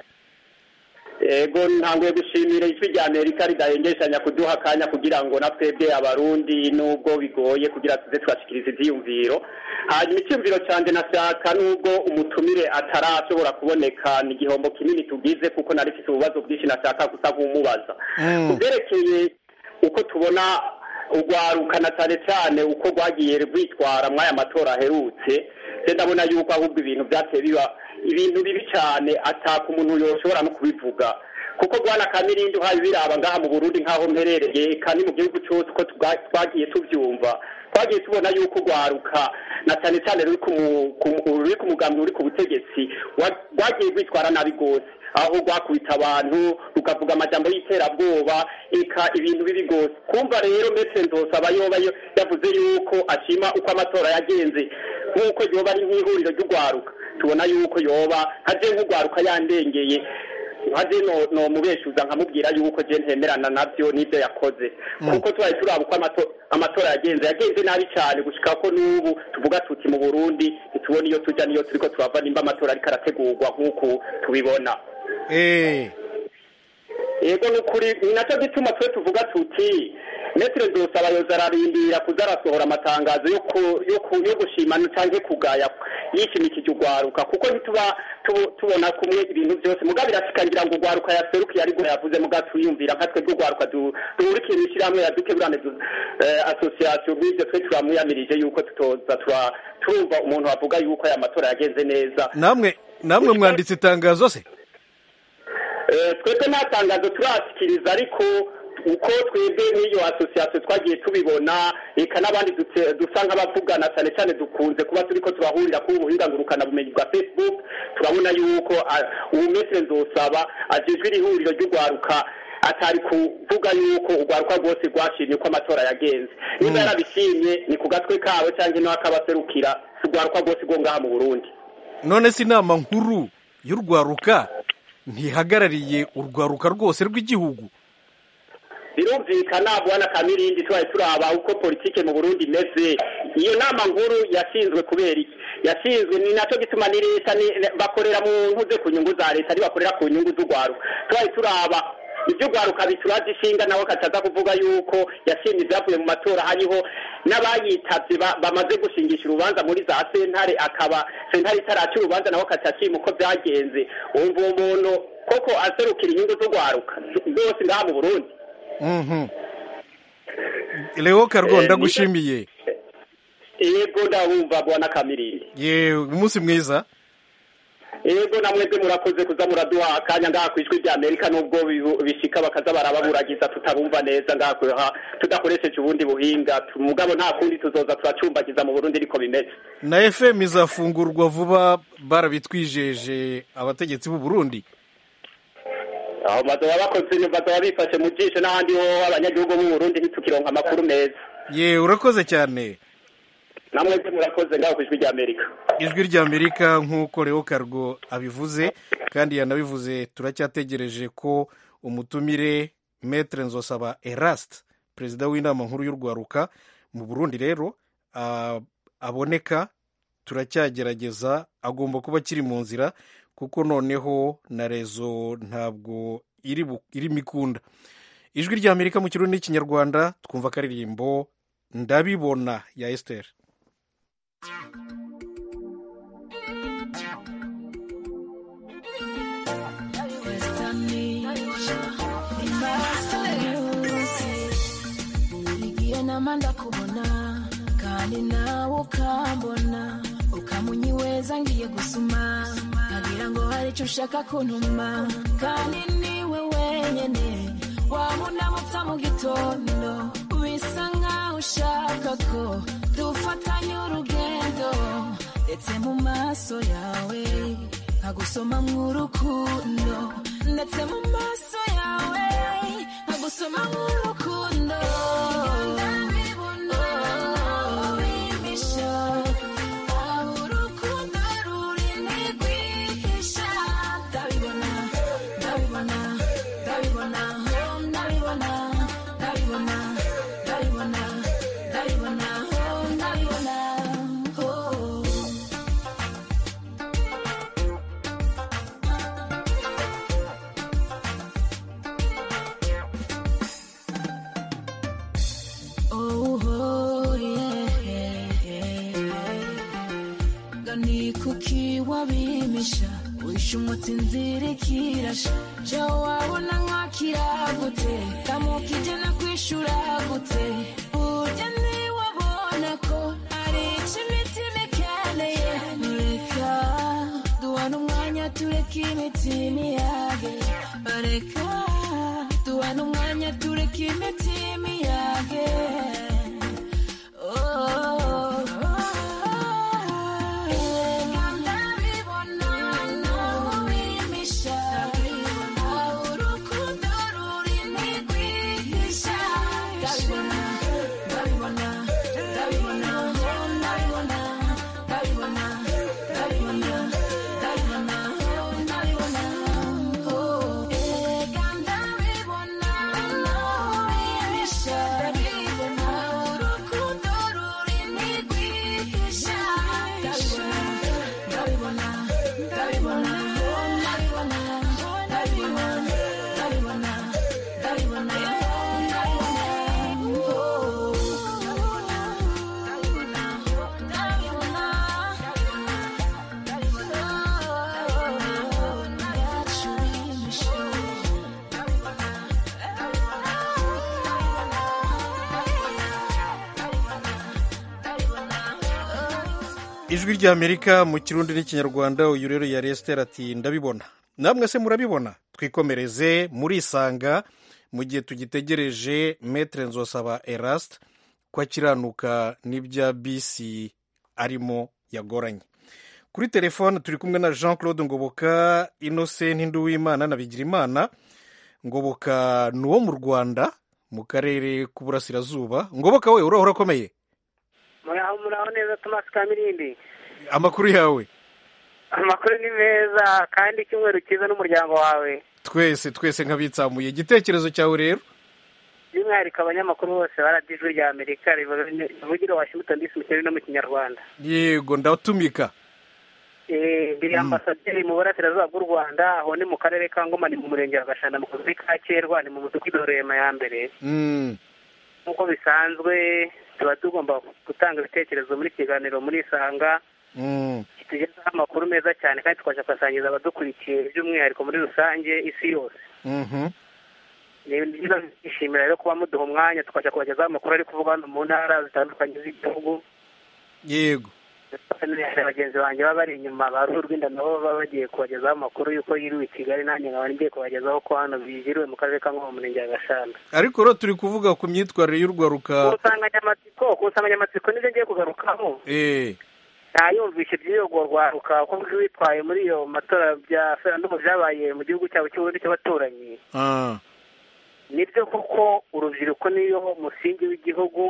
ego ntanguye gushimira ijwi rya amerika ridahengeshanya kuduha akanya kugira ngo na twebwe abarundi nubwo bigoye kugira tuze twashikiriza ivyiyumviro hanyuma icyumviro cyanjye nashaka nubwo umutumire atarashobora kuboneka ni igihombo kinini tugize kuko nari mfite ububazo bwinshi nashaka gusa nk'umubaza Mm. ku byerekeye uko tubona urwaruka na cyane cyane uko rwagiye rwitwara muri aya matora aherutse se ndabona yuko ahubwo ibintu byateye biba ibintu bibi cyane ataka umuntu yoshobora no kubivuga kuko rwana kamirindi uhaye biraba ngaha mu burundi nk'aho mperereye kandi mu gihugu cyose uko twa- twagiye tubyumva twagiye tubona yuko urwaruka na cyane cyane ruri ku mu- ku- ruri ku mugambi uri ku butegetsi wa- rwagiye rwitwara nabi rwose aho rwakubita abantu rukavuga amajambo y'iterabwoba eka ibintu bibi rwose kumva rero metse nzosaba yoba yo- yavuze yuko ashima uko amatora yagenze nk'uko yoba ari nk'ihuriro ry'urwaruka tubona yuko yoba haje nk'urwaruka yandengeye nkaje no- nomubeshuza nkamubwira yuko je ntemerana navyo n'ivyo yakoze kuko tubaye turaba uko amato- amatora yagenze yagenze nabi cyane gushika ko n'ubu tuvuga tuti mu burundi ntitubona iyo tuja niyo turiko turava nimba amatora ariko arategurwa nk'uku tubibona Eh, yego ni ukuri ni nacyo gituma twe tuvuga tuti metero nzosaba yoza ararindira kuza arasohora amatangazo yo ku- yo ku- yo gushima cyangwa kugaya yishimikije urwaruka kuko ntituba tu- tubona kumwe ibintu byose mugabo birashikangira ngo urwaruka yaserukiye ariko yavuze mugabo tuyumvira nka twe rw'urwaruka du- duhurikiye mu ishyirahamwe ya dukeburane du- eh, association nk'ibyo twe turamuyamirije yuko tutoza tura- turumva umuntu wavuga yuko aya matora yagenze neza namwe namwe mwanditse itangazo se Eh, twebwe nta tangazo turashikiriza ariko uko twebwe n'iyo asosiyasiyo twagiye tubibona eka n'abandi dute- dusa nk'abavugana cyane cyane dukunze kuba turiko turahurira kuri ubuhinga ngurukanabumenyi bwa facebook turabona yuko ah, ubu mesire nzosaba ajejwe iri huriro ry'urwaruka atari kuvuga yuko urwaruka rwose rwashimye uko amatora yagenze niba yarabishimye ni ku gatwe kawe cyangwa ino akabaserukira si urwaruka rwose rwo ngaha mu burundi none se inama nkuru y'urwaruka ntihagarariye urwaruka rwose rw'igihugu birumvikana bwana kamirindi tubaye turaba uko politike mu burundi imeze iyo nama nkuru yashinzwe kubera iki yashinzwe ni nacyo gituma ni leta ni- bakorera mu ntuze ku nyungu za leta ntibakorera ku nyungu z'urwaruka tubaye turaba iby'urwaruka bituraje ishinga nawe kataza kuvuga yuko yashimye ibyavuye mu matora hariho n'abayitabye ba- bamaze gushingisha urubanza muri za sentare akaba sentare itaraca urubanza nawe akatashima uko byagenze wumva uwo muntu koko aserukira inyungu z'urwaruka rwose ngaha mu burundi Mhm. leo kargo Eh, ndagushimiye yego ndabumva bwana kamirindi ye umunsi mwiza yego namwebwe murakoze kuza muraduha akanya ngaha ku ijwi rya amerika nubwo bibu- bishika bakaza barababuragiza tutabumva neza ngaha ku- ha- tudakoresheje ubundi buhinga Tu- mugabo nta kundi tuzoza turacumbagiza mu burundi ariko bimeze na fm izafungurwa vuba barabitwijeje abategetsi b'u burundi aho bazoba bakoze bazoba bifashe mu jisho n'ahandi ho abanyagihugu b'u burundi ntitukironka amakuru meza ye urakoze cyane namwebwe murakoze ngaho ku ijwi rya amerika ijwi ry'amerika nk'uko leo kargo abivuze kandi yanabivuze turacyategereje ko umutumire metre nzosaba eraste perezida w'inama nkuru y'urwaruka mu burundi rero ah, aboneka turacyagerageza agomba kuba akiri mu nzira kuko noneho na rezo ntabwo iri bu- irimo ikunda ijwi rya amerika mu kirundi n'ikinyarwanda twumva akaririmbo ndabibona ya esiteri igihe nama ndakubona kandi nawe ukambona ukamunyiweza ngiye gusuma nkagira ngo hari icyo ushaka kuntuma kandi niwe wenyine wamunamutsa mu gitondo bisa nkaho ushaka ko dufatanya urugendo ndetse mu maso yawe nkagusoma mu rukundo ndetse mu maso yawe nkagusoma mu rukundo ndabibona wimisha aho urukundo ruri ntigwihisha ndabibona ndabibona ndabibona oh, ndabibona ndabibona ndabibona ndabibona oh, ndabibona oh. Oh, oh, yeah, gani kuki wabimisha wishe umutsi inzira ikirasha ja wabona nkakira gute kamukije no kwishura gute burya ntiwabona ko ari ico imitima ikeneye reka duhana umwanya tureke imitima iyage reka duhana umwanya tureke imitima iyage Oh, Erega ndabibona nawe wimisha aho urukundo ruri ntigwihisha ndabibona ndabibona ndabibona oh, ndabibona ndabibona ndabibona ndabibona oh, ndabibona oh. Erega ndabibona nawe wimisha ndabibona urukundo ruri ntigwihisha ndabibona ndabibona ndabibona oh, ndabibona ndabibona ndabibona ndabibona oh, ijwi rya amerika mu kirundi n'ikinyarwanda uyu rero yari esiteri ati ndabibona namwe se murabibona twikomereze murisanga mu gihe tugitegereje metre nzosaba eraste ko akiranuka n'ibya bisi arimo yagoranye kuri telefone turi kumwe na jean claude ngoboka innocent nduwimana na bigirimana ngoboka ni uwo mu rwanda mu karere k'uburasirazuba ngoboka we uraho urakomeye muraho muraho neza tomasi kamirindi amakuru yawe amakuru ni meza kandi icyumweru cyiza n'umuryango wawe twese twese nk'abitsamuye igitekerezo cyawe rero by'umwihariko abanyamakuru bose baradiye ijwi rya amerika rivugiro washington disi mu kirere no mu kinyarwanda yego ndatumika Eh, ndi ambasaderi mu burasirazuba bw'u rwanda aho ni mu karere ka ngoma ni mu murenge wa gashanda mu kagari ka kerwa ni mu mudugudu rurema ya mbere Mm, nk'uko bisanzwe tuba tugomba gutanga ibitekerezo muri kiganiro muri isanga mm, kitugezaho amakuru meza cyane kandi tukabasha kuyasangiza abadukurikiye by'umwihariko muri rusange isi yose mhm. ni byiza twishimira rero kuba muduha umwanya tukajya kubagezaho amakuru ari kuvugwa hano mu ntara zitandukanye z'igihugu yego hari bagenzi banjye baba bari inyuma ba ruhu rw'inda nabo baba bagiye kubagezaho amakuru y'uko yiriwe i kigali nanjye nkaba ngiye kubagezaho ko hano bigiriwe mu karere ka ngoma mu murenge wa gashanda ariko rero turi kuvuga ku myitwarire y'urwaruka ku nsanganyamatsiko ku nsanganyamatsiko nibyo ngiye kugarukaho eh ntayumvishe by'iyogo rwaruka uko rwitwaye muri iyo matora bya referendumu byabaye mu gihugu cyabo cy'uburundi cy'abaturanyi ah nibyo koko urubyiruko niyo musingi w'igihugu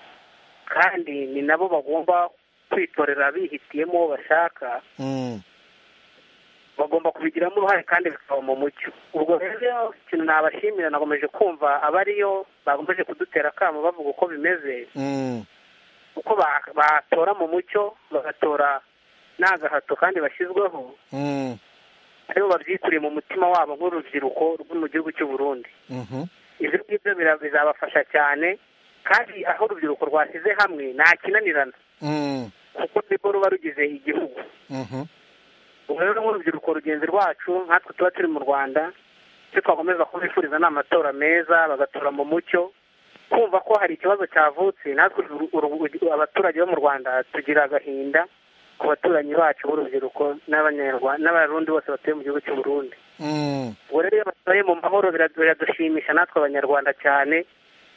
kandi ni nabo bagomba kwitorera bihitiyemo uwo bashaka mm, bagomba kubigiramo uruhare kandi bikaba mu mucyo ubwo rero ikintu nabashimira nakomeje kumva abariyo bakomeje kudutera akamo bavuga uko bimeze Mm. uko ba- batora mu mucyo bagatora nta gahato kandi bashyizweho Mm. aribo babyikuriye mu mutima wabo nk'urubyiruko rwo mu gihugu cy'u Burundi Mhm. ibyo ngibyo bira- bizabafasha cyane kandi aho urubyiruko rwashyize hamwe nta kinanirana Mm. kuko nibwo ruba rugize igihugu Mhm. ubu rero nk'urubyiruko rugenzi rwacu nkatwe tuba turi mu rwanda icyo twakomeza kubifuriza ni amatora meza bagatora mu mucyo kumva ko hari ikibazo cyavutse natwe uru- uru- abaturage bo mu rwanda tugira agahinda ku baturanyi bacu b'urubyiruko n'abanyarwanda n'abarundi bose batuye mu gihugu cy'u Burundi Mm. ubwo rero iyo batoye mu mahoro biradu- biradushimisha natwe abanyarwanda cyane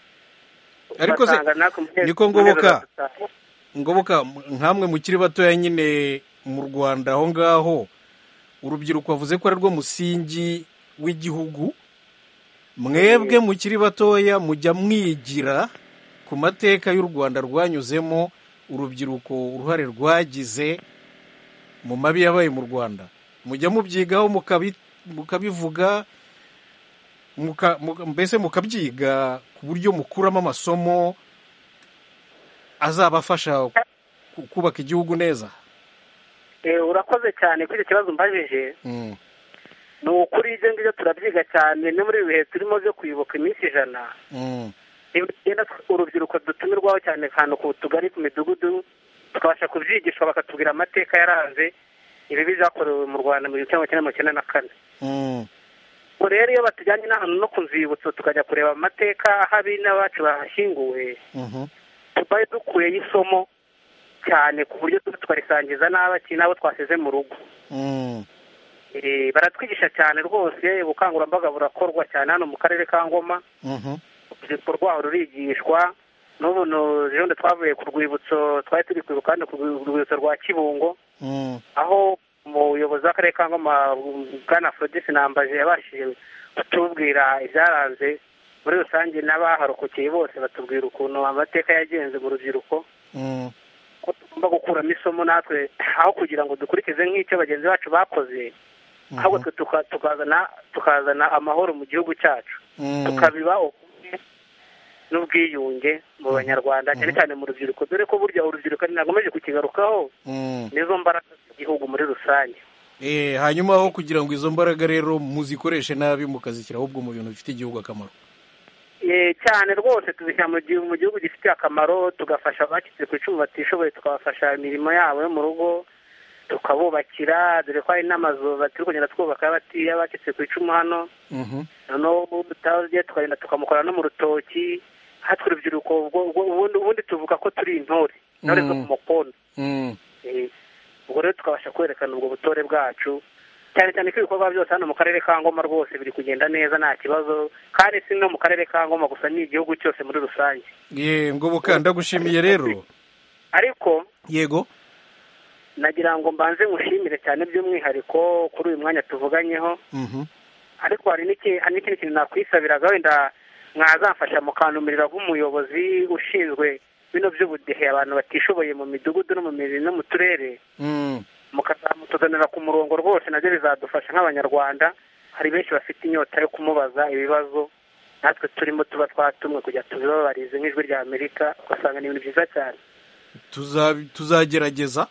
ariko se ugasanga natwe umunezero- niko ngoboka umunezero dutaha. ngoboka nkamwe mukiri batoya nyine mu rwanda aho ngaho urubyiruko wavuze ko ari rwo musingi w'igihugu mwebwe mukiri batoya mujya mwigira ku mateka y'u rwanda rwanyuzemo urubyiruko uruhare rwagize mu mabi yabaye mu rwanda mujya mubyigaho mukabi- mukabivuga muka- muka- mbese mukabyiga ku buryo mukuramo amasomo azabafasha ku- kubaka igihugu neza Eh, urakoze cyane kuri icyo kibazo mbajije Mm. ni ukuri ibyo ngibyo turabyiga cyane no muri ibi bihe turimo byo kwibuka iminsi ijana Mm. iyo tugenda tw- urubyiruko dutumirwaho cyane ahantu ku tugari ku midugudu tukabasha kubyigishwa bakatubwira amateka yaranze ibibi byakorewe mu rwanda mu gihumbi kimwe magana cyenda mirongo icyenda na kane Mm. ubwo rero iyo batujyanye n'ahantu no ku nzibutso tukajya kureba amateka aho abi n'abacu bahashyinguwe Mhm. tubaye dukuyeyo isomo cyane ku buryo tuba tukarisangiza n'abaki n'abo twasize mu rugo Mm. Eh, baratwigisha cyane rwose ubukangurambaga burakorwa cyane hano mu karere ka ngoma Mhm. urubyiruko rwaho rurigishwa n'ubu ejobundi twavuye ku rwibutso twari turi kwibuka hano ku rwibutso rwa kibungo Mm. aho umuyobozi w'akarere ka ngoma bwana afrodisi nambaje yabashije kutubwira ibyaranze muri rusange n'abaharokokeye bose batubwira ukuntu amateka yagenze mu rubyiruko Mm. ko tugomba gukuramo isomo natwe aho kugira ngo dukurikize nk'icyo bagenzi bacu bakoze ahubwo twe tuka- tukazana tukazana amahoro mu gihugu cyacu Mm. tukabiba ubumwe n'ubwiyunge mu banyarwanda cyane cyane mu rubyiruko dore ko burya urubyiruko ntagomeje kukigarukaho Mm. nizo mbaraga z'igihugu muri rusange Eh, hanyuma aho kugira ngo izo mbaraga rero muzikoreshe nabi mukazishyira ahubwo mu bintu bifite igihugu akamaro Eh, cyane rwose tubishyira mu gihugu mu gihugu gifitiye akamaro tugafasha abacitse ku icumu batishoboye tukabafasha imirimo yabo yo mu rugo tukabubakira dore ko hari n'amazu turi kugenda twubaka y'abati- y'abacitse ku icumu hano Mhm. noneho utagiye tukagenda tukamukora no mu rutoki hatwe urubyiruko ubwo- ubwo- ubundi ubundi tuvuga ko turi intore intore zo Mm. ku mukondo Mm. Eh, ubwo rero tukabasha kwerekana ubwo butore bwacu cyane cyane ko ibikorwa byose hano mu karere ka ngoma rwose biri kugenda neza nta kibazo kandi si no mu karere ka ngoma gusa ni igihugu cyose muri rusange ye ngoboka ndagushimiye rero ariko yego nagira ngo mbanze ngushimire cyane by'umwihariko kuri uyu mwanya tuvuganyeho Mhm. ariko hari n'iki- hari n'ikindi kintu nakwisabiraga wenda mwazamfasha mukantumirira nk'umuyobozi ushinzwe bino by'ubudehe abantu batishoboye mu midugudu no mu mirimo no mu turere Mm. mukazamutuzanira ku murongo rwose nabyo bizadufasha nk'abanyarwanda hari benshi bafite inyota yo kumubaza ibibazo natwe turimo tuba twatumwe kujya tubibabarize nk'ijwi rya amerika ugasanga ni ibintu byiza cyane Tuza- tuzagerageza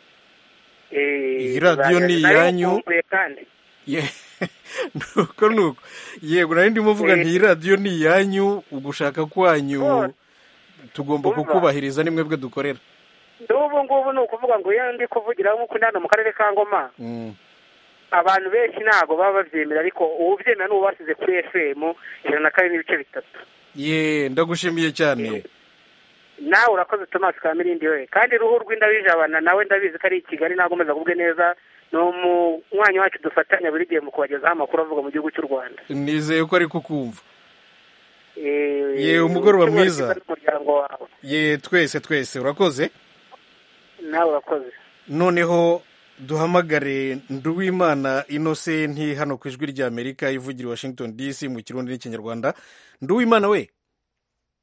Eh, Iyi radiyo ni nari iyanyu. nkumbuye kandi Ye- nuko nuko yego nari ndimo mvuga nti iyi radiyo ni iyanyu ugushaka kwanyu tugomba Umva. kukubahiriza ni mwebwe dukorera n'ubu ngubu ni ukuvuga ngo iyo ndi kuvugira nk'uko ndi hano mu karere ka ngoma Mm. abantu benshi ntabwo baba babyemera ariko uwubyemera ni uwasize kuri fm ijana na kabiri n'ibice bitatu ye ndagushimiye cyane nawe urakoze tomasi ka mirindi we kandi ruhu rw'indabijabana nawe ndabizi ko ari i kigali nagomeza kubwe neza ni umwanya wacu dufatanya buri gihe mu kubagezaho amakuru avuga mu gihugu cy'u rwanda nizeye ko ari kukumva Eh, ye umugoroba ushobora mwiza kwiza n'umuryango wawe ye twese twese urakoze nawe urakoze noneho duhamagare nduwimana inosenti hano ku ijwi rya amerika ivugira i washington dc mu kirundi n'ikinyarwanda nduwimana we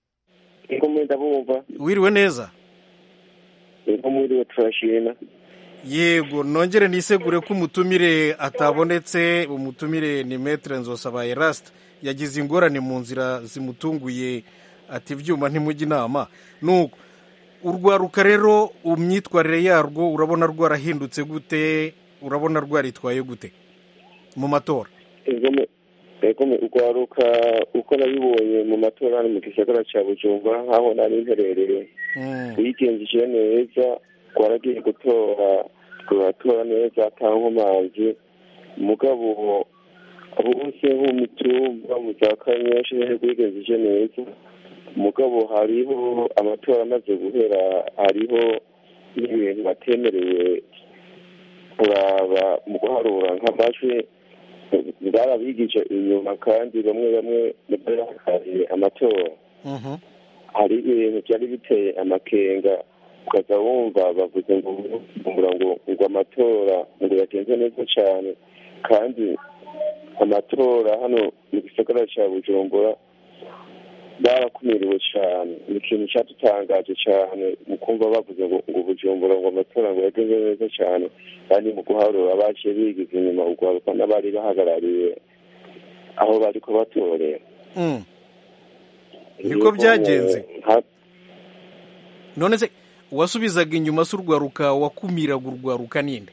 ego mwenda bumva wiriwe neza ego mwiriwe turashima yego nongere nisegure ko umutumire atabonetse umutumire ni metere nzosaba erasite yagize ingorane mu nzira zimutunguye ati ibyuma ntimujye inama nuko urwaruka rero imyitwarire yarwo urabona rwarahindutse gute urabona rwaritwaye gute mu matora ego urwaruka uko nabibonye mu matora hano mu gisagara cya bujumbura nk'aho nari mperereye wigenjeje neza twaragiye gutora turatora neza ata nkomanzi mugabo bose nko mu mitumba mu za kanyinshi rwigenjeje neza mugabo hariho amatora amaze guhera hariho n'ibintu batemerewe kuraba mu guharura nk'amajwi barabigije inyuma kandi bamwe bamwe bahagarariye amatora hari ibintu byari biteye amakenga ukaza wumva bavuze ngo ngo ngo amatora ngo yagenze neza cyane kandi amatora hano mu gisagara cya bujumbura barakumiriwe cyane ni ikintu cyadutangaje cyane mu kumva bavuze ngo ngo bujumbura ngo amatora ngo yagenze neza cyane kandi mu guharura baciye bigize inyuma urwaruka n'abari bahagarariye aho bari kubatorera niko byagenze none se uwasubizaga inyuma se urwaruka wakumiraga urwaruka ninde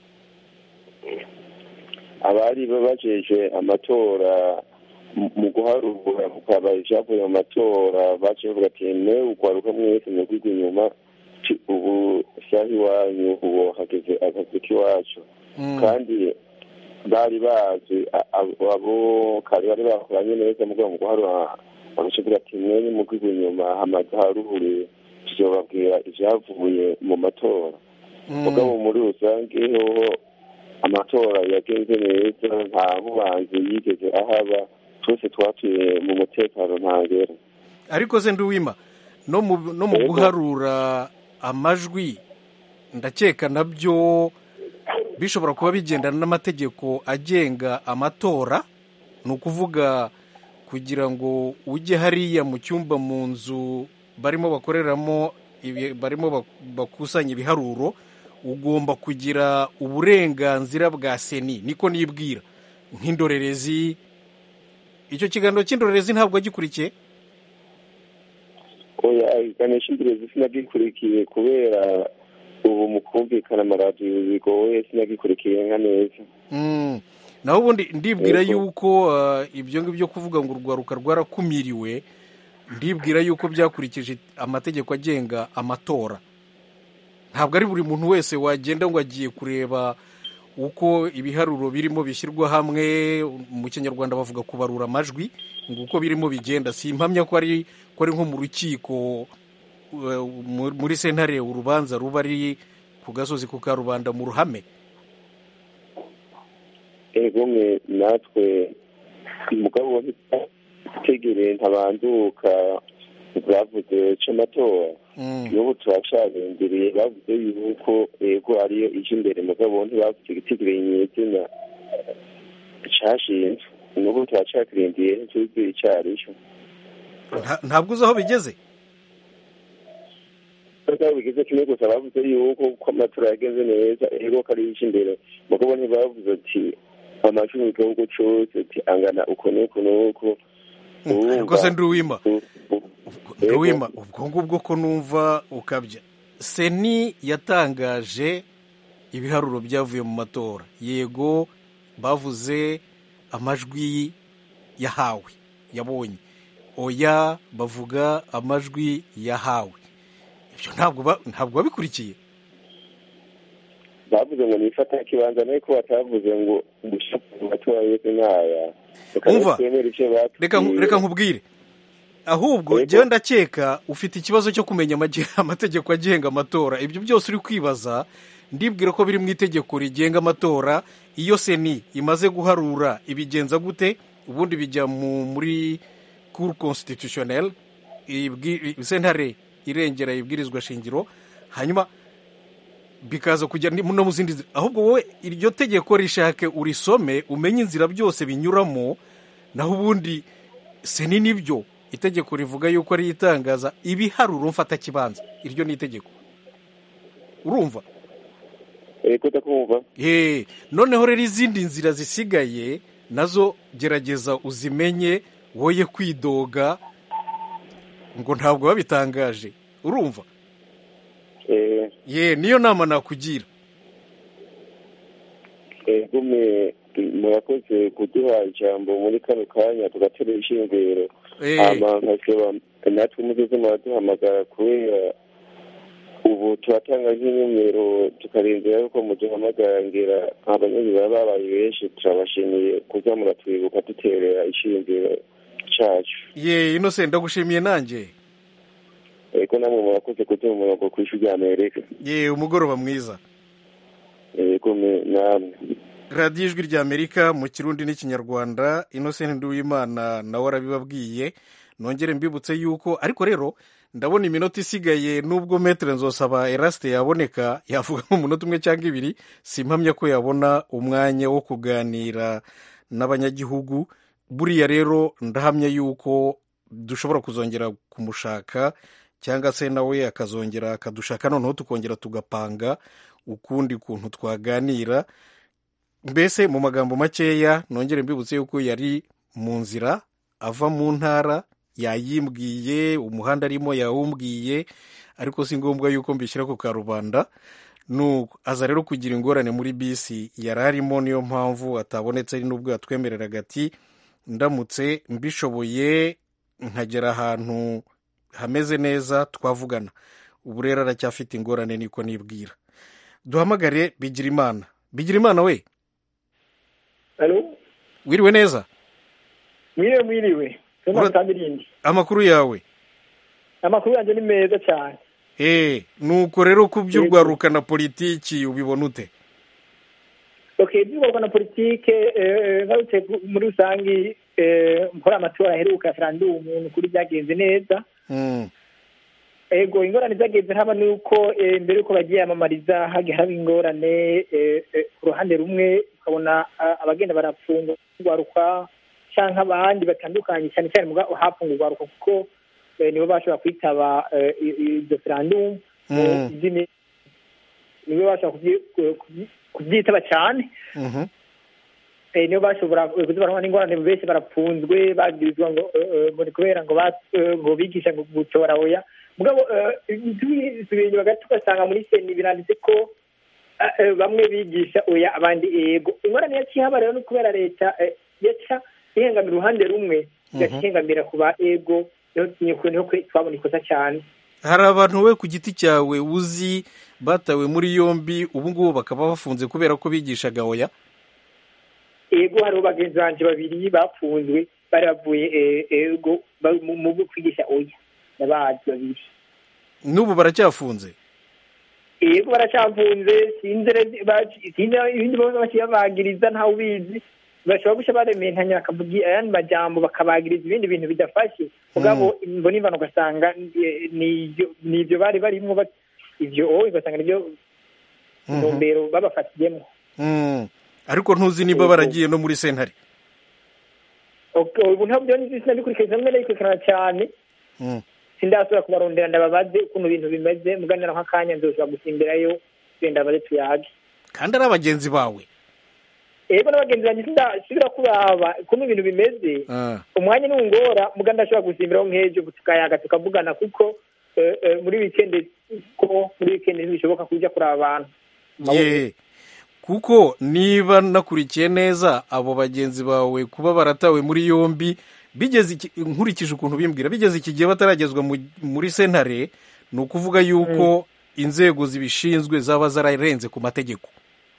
abari bajeje amatora mu guharura mukaba ibyavuye mu matora baciye bavuga ati ne urwaruka mwese mwigwa inyuma ubu saha iwanyu ubu hageze akazi k'iwacu kandi bari bazi abo kare bari bakoranye neza mu rwego mu guharura bagaca bavuga ati mwe nimugigwa inyuma hamaze harure tuzobabwira ibyavuye mu matora mugabo muri rusange hoho amatora yagenze neza nta nkubanzi yigeze ahaba twese twatuye mu mutekano ntangera ariko se nduwima no mu guharura amajwi ndakeka nabyo bishobora kuba bigendana n'amategeko agenga amatora ni ukuvuga kugira ngo ujye hariya mu cyumba mu nzu barimo bakoreramo barimo bakusanya ibiharuro ugomba kugira uburenganzira bwa seni niko nibwira nk'indorerezi icyo kiganiro cy'indorerezi ntabwo gikurikiye oya ikiganiro cy'indorerezi sinagikurikiye kubera ubu mu kumvikana amaradiyo bigoye sinagikurikiye nka neza naho ubundi ndibwira yuko ibyo ngibyo kuvuga ngo urwaruka rwarakumiriwe ndibwira yuko byakurikije amategeko agenga amatora ntabwo ari buri muntu wese wagenda ngo agiye kureba uko ibiharuro birimo bishyirwa hamwe mu kinyarwanda bavuga kubarura amajwi ngo uko birimo bigenda si impamya ko ari ko ari nko mu rukiko muri sentare urubanza ruba ari ku gasozi ku karubanda mu ruhame ego mwe natwe umugabo utegereye ntabanduka bavuze cy'amatora n'ubu turacarindiriye bavuze yuko ego ariyo ije imbere mugabo ntibavuze igitegereye nyizina cyashinzwe n'ubu turacakirindiye ntituzi icyo aricyo ntabwo uzi aho bigeze aho bigeze kimwe gusa bavuze yuko ko amatora yagenze neza ego ko ari ije imbere mugabo ntibavuze ati amajwi mu gihugu cyose ati angana uko n'uko n'uko ariko se nduwima nduwima ubwo ngubwo ko numva ukabya seni yatangaje ibiharuro byavuye mu matora yego bavuze amajwi yahawe yabonye oya bavuga amajwi yahawe ibyo ntabwo babikurikiye bavuze ngo nifata ikibanza ariko batavuze ngo gushaka amatora yose nk'aya umva reka nkubwire ahubwo njyewe ndakeka ufite ikibazo cyo kumenya amategeko agenga amatora ibyo byose uri kwibaza ndibwira ko biri mu itegeko rigenga amatora iyo seni imaze guharura ibigenza gute ubundi bijya muri kuru constitutionnel sentare irengera ibwirizwa shingiro hanyuma bikaza kujya no mu zindi ahubwo wowe iryo tegeko rishake urisome umenye inzira byose binyuramo naho ubundi seni nibyo itegeko rivuga yuko ari itangaza ibiharuro mfata kibanza iryo ni itegeko urumva ego ndakumva Eh, noneho rero izindi nzira zisigaye nazo gerageza uzimenye woye kwidoga ngo ntabwo babitangaje urumva eh ye niyo nama nakugira ego me murakoze kuduha ijambo muri kano kanya tugatera ishingiro Eh. hama nkasaba natwe mugeze muraduhamagara kubera ubu turatanga nk'inomero tukarindira yuko muduhamagara ngira abanyazi baba babaye benshi turabashimiye kuza muratwibuka duterera ishingiro cacu ye innocent ndagushimiye nanjye ego namwe murakoze kuduha umurongo ku ishuri rya amerika ye umugoroba mwiza ego me namwe radiyo ijwi rya amerika mu kirundi n'ikinyarwanda innocent nduwimana nawe arabibabwiye nongere mbibutse yuko ariko rero ndabona iminota isigaye nubwo metere nzosaba erasite yaboneka yavuga nk'umunota umwe cyangwa ibiri simpamya ko yabona umwanya wo kuganira n'abanyagihugu buriya rero ndahamya yuko dushobora kuzongera kumushaka cyangwa se nawe akazongera akadushaka noneho tukongera tugapanga ukundi kuntu twaganira mbese mu magambo makeya nongere mbibutse yuko yari mu nzira ava mu ntara yayimbwiye umuhanda arimo yawumbwiye ariko si ngombwa yuko mbishyira ku karubanda nuko aza rero kugira ingorane muri bisi yari arimo niyo mpamvu atabonetse ari n'ubwo yatwemereraga ati ndamutse mbishoboye nkagera ahantu hameze neza twavugana ubu rero aracyafite ingorane niko nibwira duhamagare bigira imana bigira imana we Alo? wiriwe neza mwiriwe mwiriwe Ura- Tabirindi. amakuru yawe amakuru yanjye ni meza cyane eh nuko rero ku by'urwaruka na politiki ubibona ute okay iby'ubwoko na politike eh, ngarutse ku- muri rusange eh, mpora amatora aheruka referandumu ni ukuri byagenze neza Mm, ego ingorane zagenze haba ni uko eh, mbere yuko bagiye yamamariza hagiye haba ingorane eh, eh, ku ruhande rumwe ukabona ah, abagenda barafungwa urwaruka cyangwa abandi batandukanye cyane cyane muga hapfunga urwaruka kuko eh, nibo bashobora kwitaba eh, i- i- iryo referandumu Mm. izindi nibo bashobora kubyi- kubyi- kubyitaba cyane mhm. eh, nibo bashobora kuza barabona n'ingorane benshi barapfunzwe bagirizwa ngo eh, eh, ngo ni kubera ngo ba- eh, ngo bigisha ngo gutora oya mugabo eh, tusubiye inyuma gato ugasanga muri seni biranditse ko eh, eh, bamwe bigisha oya abandi ego ingorane yaciye haba rero ni kubera leta eh, yaca ihengamira uruhande rumwe igaca ihengamira ku ba ego niho niho- niho kwe- twabona ikosa cyane hari abantu we ku giti cyawe uzi batawe muri yombi ubu ngubu bakaba bafunze kubera ko bigishaga oya ego hariho bagenzi banje babiri bapfunzwe bari bavuye eh, ego ba- mu mu bwo kwigisha oya nabazi babiri n'ubu baracyafunze yego baracamfunze sinzi rero ba- sinzi ibindi bose bakibabagiriza ntawe ubizi bashobora guca barementanya bakavuga ayandi majambo bakabagiriza ibindi bintu bidafashe mugabo mbona imvano ugasanga eh, nivyo nivyo bari barimwo ba- ivyo owe ugasanga nivyo Mhm. ntumbero babafatiyemo Mm. ariko ntuzi niba baragiye no muri sentare Ok, ubu ntabwo byo nzi sinabikurikirana mbere ndabikurikirana cyane Mm. sindasubira kubarondera ndababaze ukuntu ibintu bimeze muganira nk'akanya nzoshobora gusimbirayo genda baze tuyage kandi ari abagenzi bawe ego n'abagenzi banjye sindasubira kuraba ukuntu ibintu bimeze Ah. umwanya nungora muga ndashobora gusimbiraho nk'ejo tukayaga tukavugana kuko eh, eh, muri wikendi ko muri wikendi ntibishoboka kujya kuraba abantu ye kuko niba nakurikiye neza abo bagenzi bawe kuba baratawe muri yombi bigeze iki- nkurikije ukuntu bimbwira bigeze iki gihe bataragezwa mu- muri sentare ni ukuvuga yuko inzego zibishinzwe zaba zararenze ku mategeko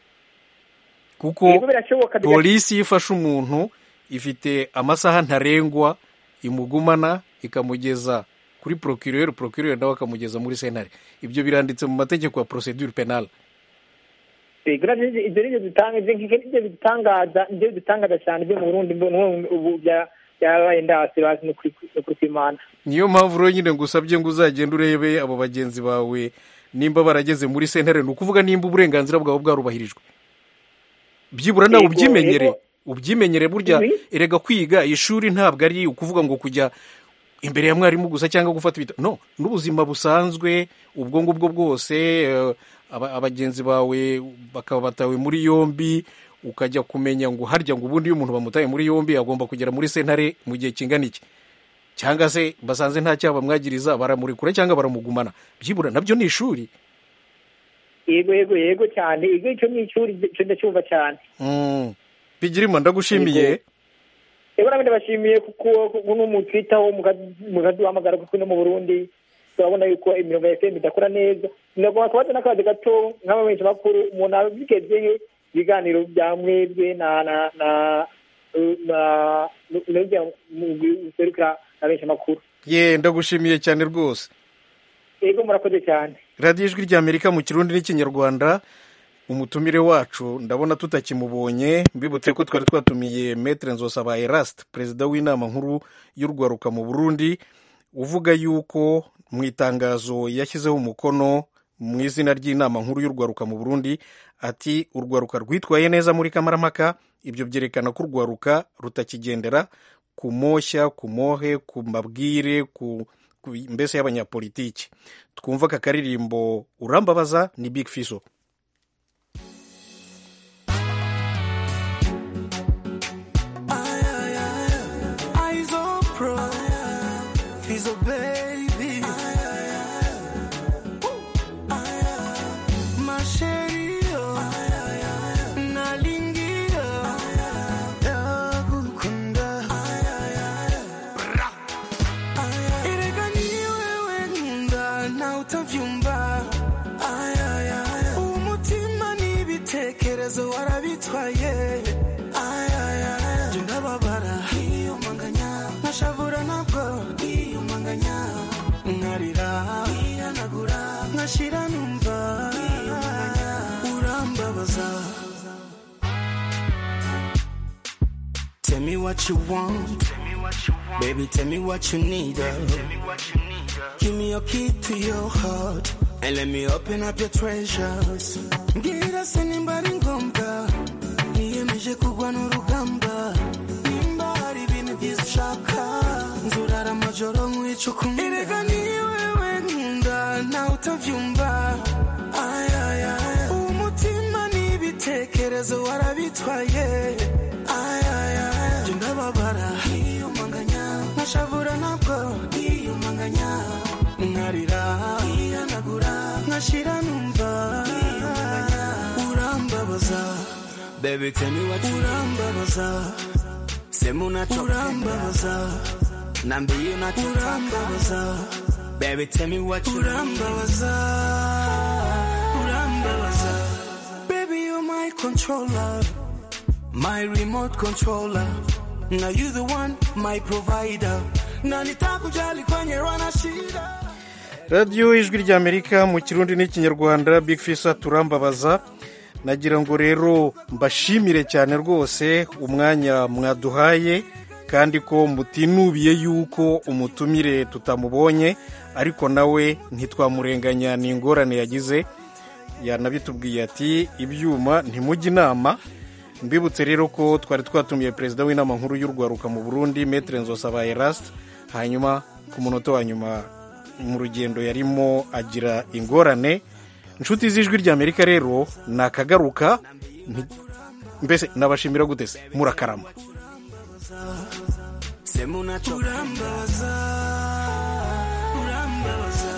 kuko Yego birashoboka biga- polisi iyo ifashe umuntu ifite amasaha ntarengwa imugumana ikamugeza kuri procureur procureur nawe akamugeza muri sentare ibyo biranditse mu mategeko ya procedure penale Ego navyo ibyo nivyo dutanga ivyo nk'ivyo nivyo bidutangaza nivyo bidutangaza cyane byo mu Burundi mbona ubu bya byabaye ndasi bazi no kuri no kuri kwimana niyo mpamvu rero nyine ngusabye ngo uzagende urebe abo bagenzi bawe nimba barageze muri sentare ni ukuvuga nimba uburenganzira bwawe bwarubahirijwe byibura nawe Yego, ubyimenyere yego. ubyimenyere burya Mhm. erega kwiga ishuri ntabwo ari ukuvuga ngo kujya imbere ya mwarimu gusa cyangwa gufata ibitabo no n'ubuzima busanzwe ubwo ngubwo bwose eh, aba- abagenzi bawe bakaba batawe muri yombi ukajya kumenya ngo harya ngo ubundi iyo umuntu bamutaye muri yombi agomba kugera muri sentare mu gihe kingana iki cyangwa se basanze nta cyaha bamwagiriza baramurekura cyangwa baramugumana byibura nabyo ni ishuri yego yego yego cyane ego icyo ni ishuri icyo ndacyumva cyane Mm. bigirima ndagushimiye rero nabyo ndabashimiye kuko kuko n'umutwitaho mukaduhamagara kuko no mu burundi turabona yuko imirongo ya fm idakora neza ndagomba kubaza n'akazi gato nk'abamenyesha makuru umuntu abigezeye ibiganiro bya mwebwe na na na na n'ujya mu serukira abamenyesha makuru ye ndagushimiye cyane rwose yego murakoze cyane radiyo ijwi ry'amerika mu kirundi n'ikinyarwanda umutumire wacu ndabona tutakimubonye mbibutse ko twari twatumiye metere nzosaba erasite perezida w'inama nkuru y'urwaruka mu burundi uvuga yuko mu itangazo yashyizeho umukono mu izina ry'inama nkuru y'urwaruka mu burundi ati urwaruka rwitwaye neza muri kamarampaka ibyo byerekana ko urwaruka rutakigendera ku moshya ku mohe ku mabwire ku ku- mbese y'abanyapolitiki twumva aka karirimbo urambabaza ni big fiso Eyes on pro, Fizzle baby. Ma chérie, oh. nalingia yakukunda. Ra. Erega ni wewe nkunda na utavyumva. Umutima n'ibitekerezo warabitwaye. Jye ndababara nkiyumanganya nkashavura nabwo nkiyumanganya nkarira nkihanagura nkashira numva urambabaza Tell me what you want, baby. Tell me what you need. uh. Give me your key to your heart and let me open up your treasures. Ngira sinimbari ngombwa niyemeje kugwa n'urugamba nimba hari ibintu byiza ushaka nzurara amajoro nkwica ukumva erega ni wewe nkunda nawe utavyumva Ay, ay, ay. umutima n'ibitekerezo warabitwaye Ay, ay, ay. Jye ndababara nkiyumanganya nkashavura nabwo nkiyumanganya nkarira nkihanagura nkashira numva urambabaza Baby, tell me what you urambabaza sema unachopenda urambabaza nambie unachotaka urambabaza Baby, tell me what you urambabaza urambabaza Baby, you're my controller my remote controller now you the one my provider na nitakujali kwenye rana shida radiyo ijwi ry'amerika mu kirundi n'ikinyarwanda big fisa turambabaza nagira ngo rero mbashimire cyane rwose umwanya mwaduhaye kandi ko mutinubiye yuko umutumire tutamubonye ariko nawe ntitwamurenganya ni ingorane yagize yanabitubwiye ati ibyuma ntimujye inama mbibutse rero ko twari twatumiye perezida w'inama nkuru y'urwaruka mu burundi metere nzosaba erasite hanyuma ku munota wa nyuma mu rugendo yarimo agira ingorane inshuti z'ijwi ry'amerika rero ni akagaruka nti- mbese nabashimira gute se murakarama sema unachopenda urambabaza urambabaza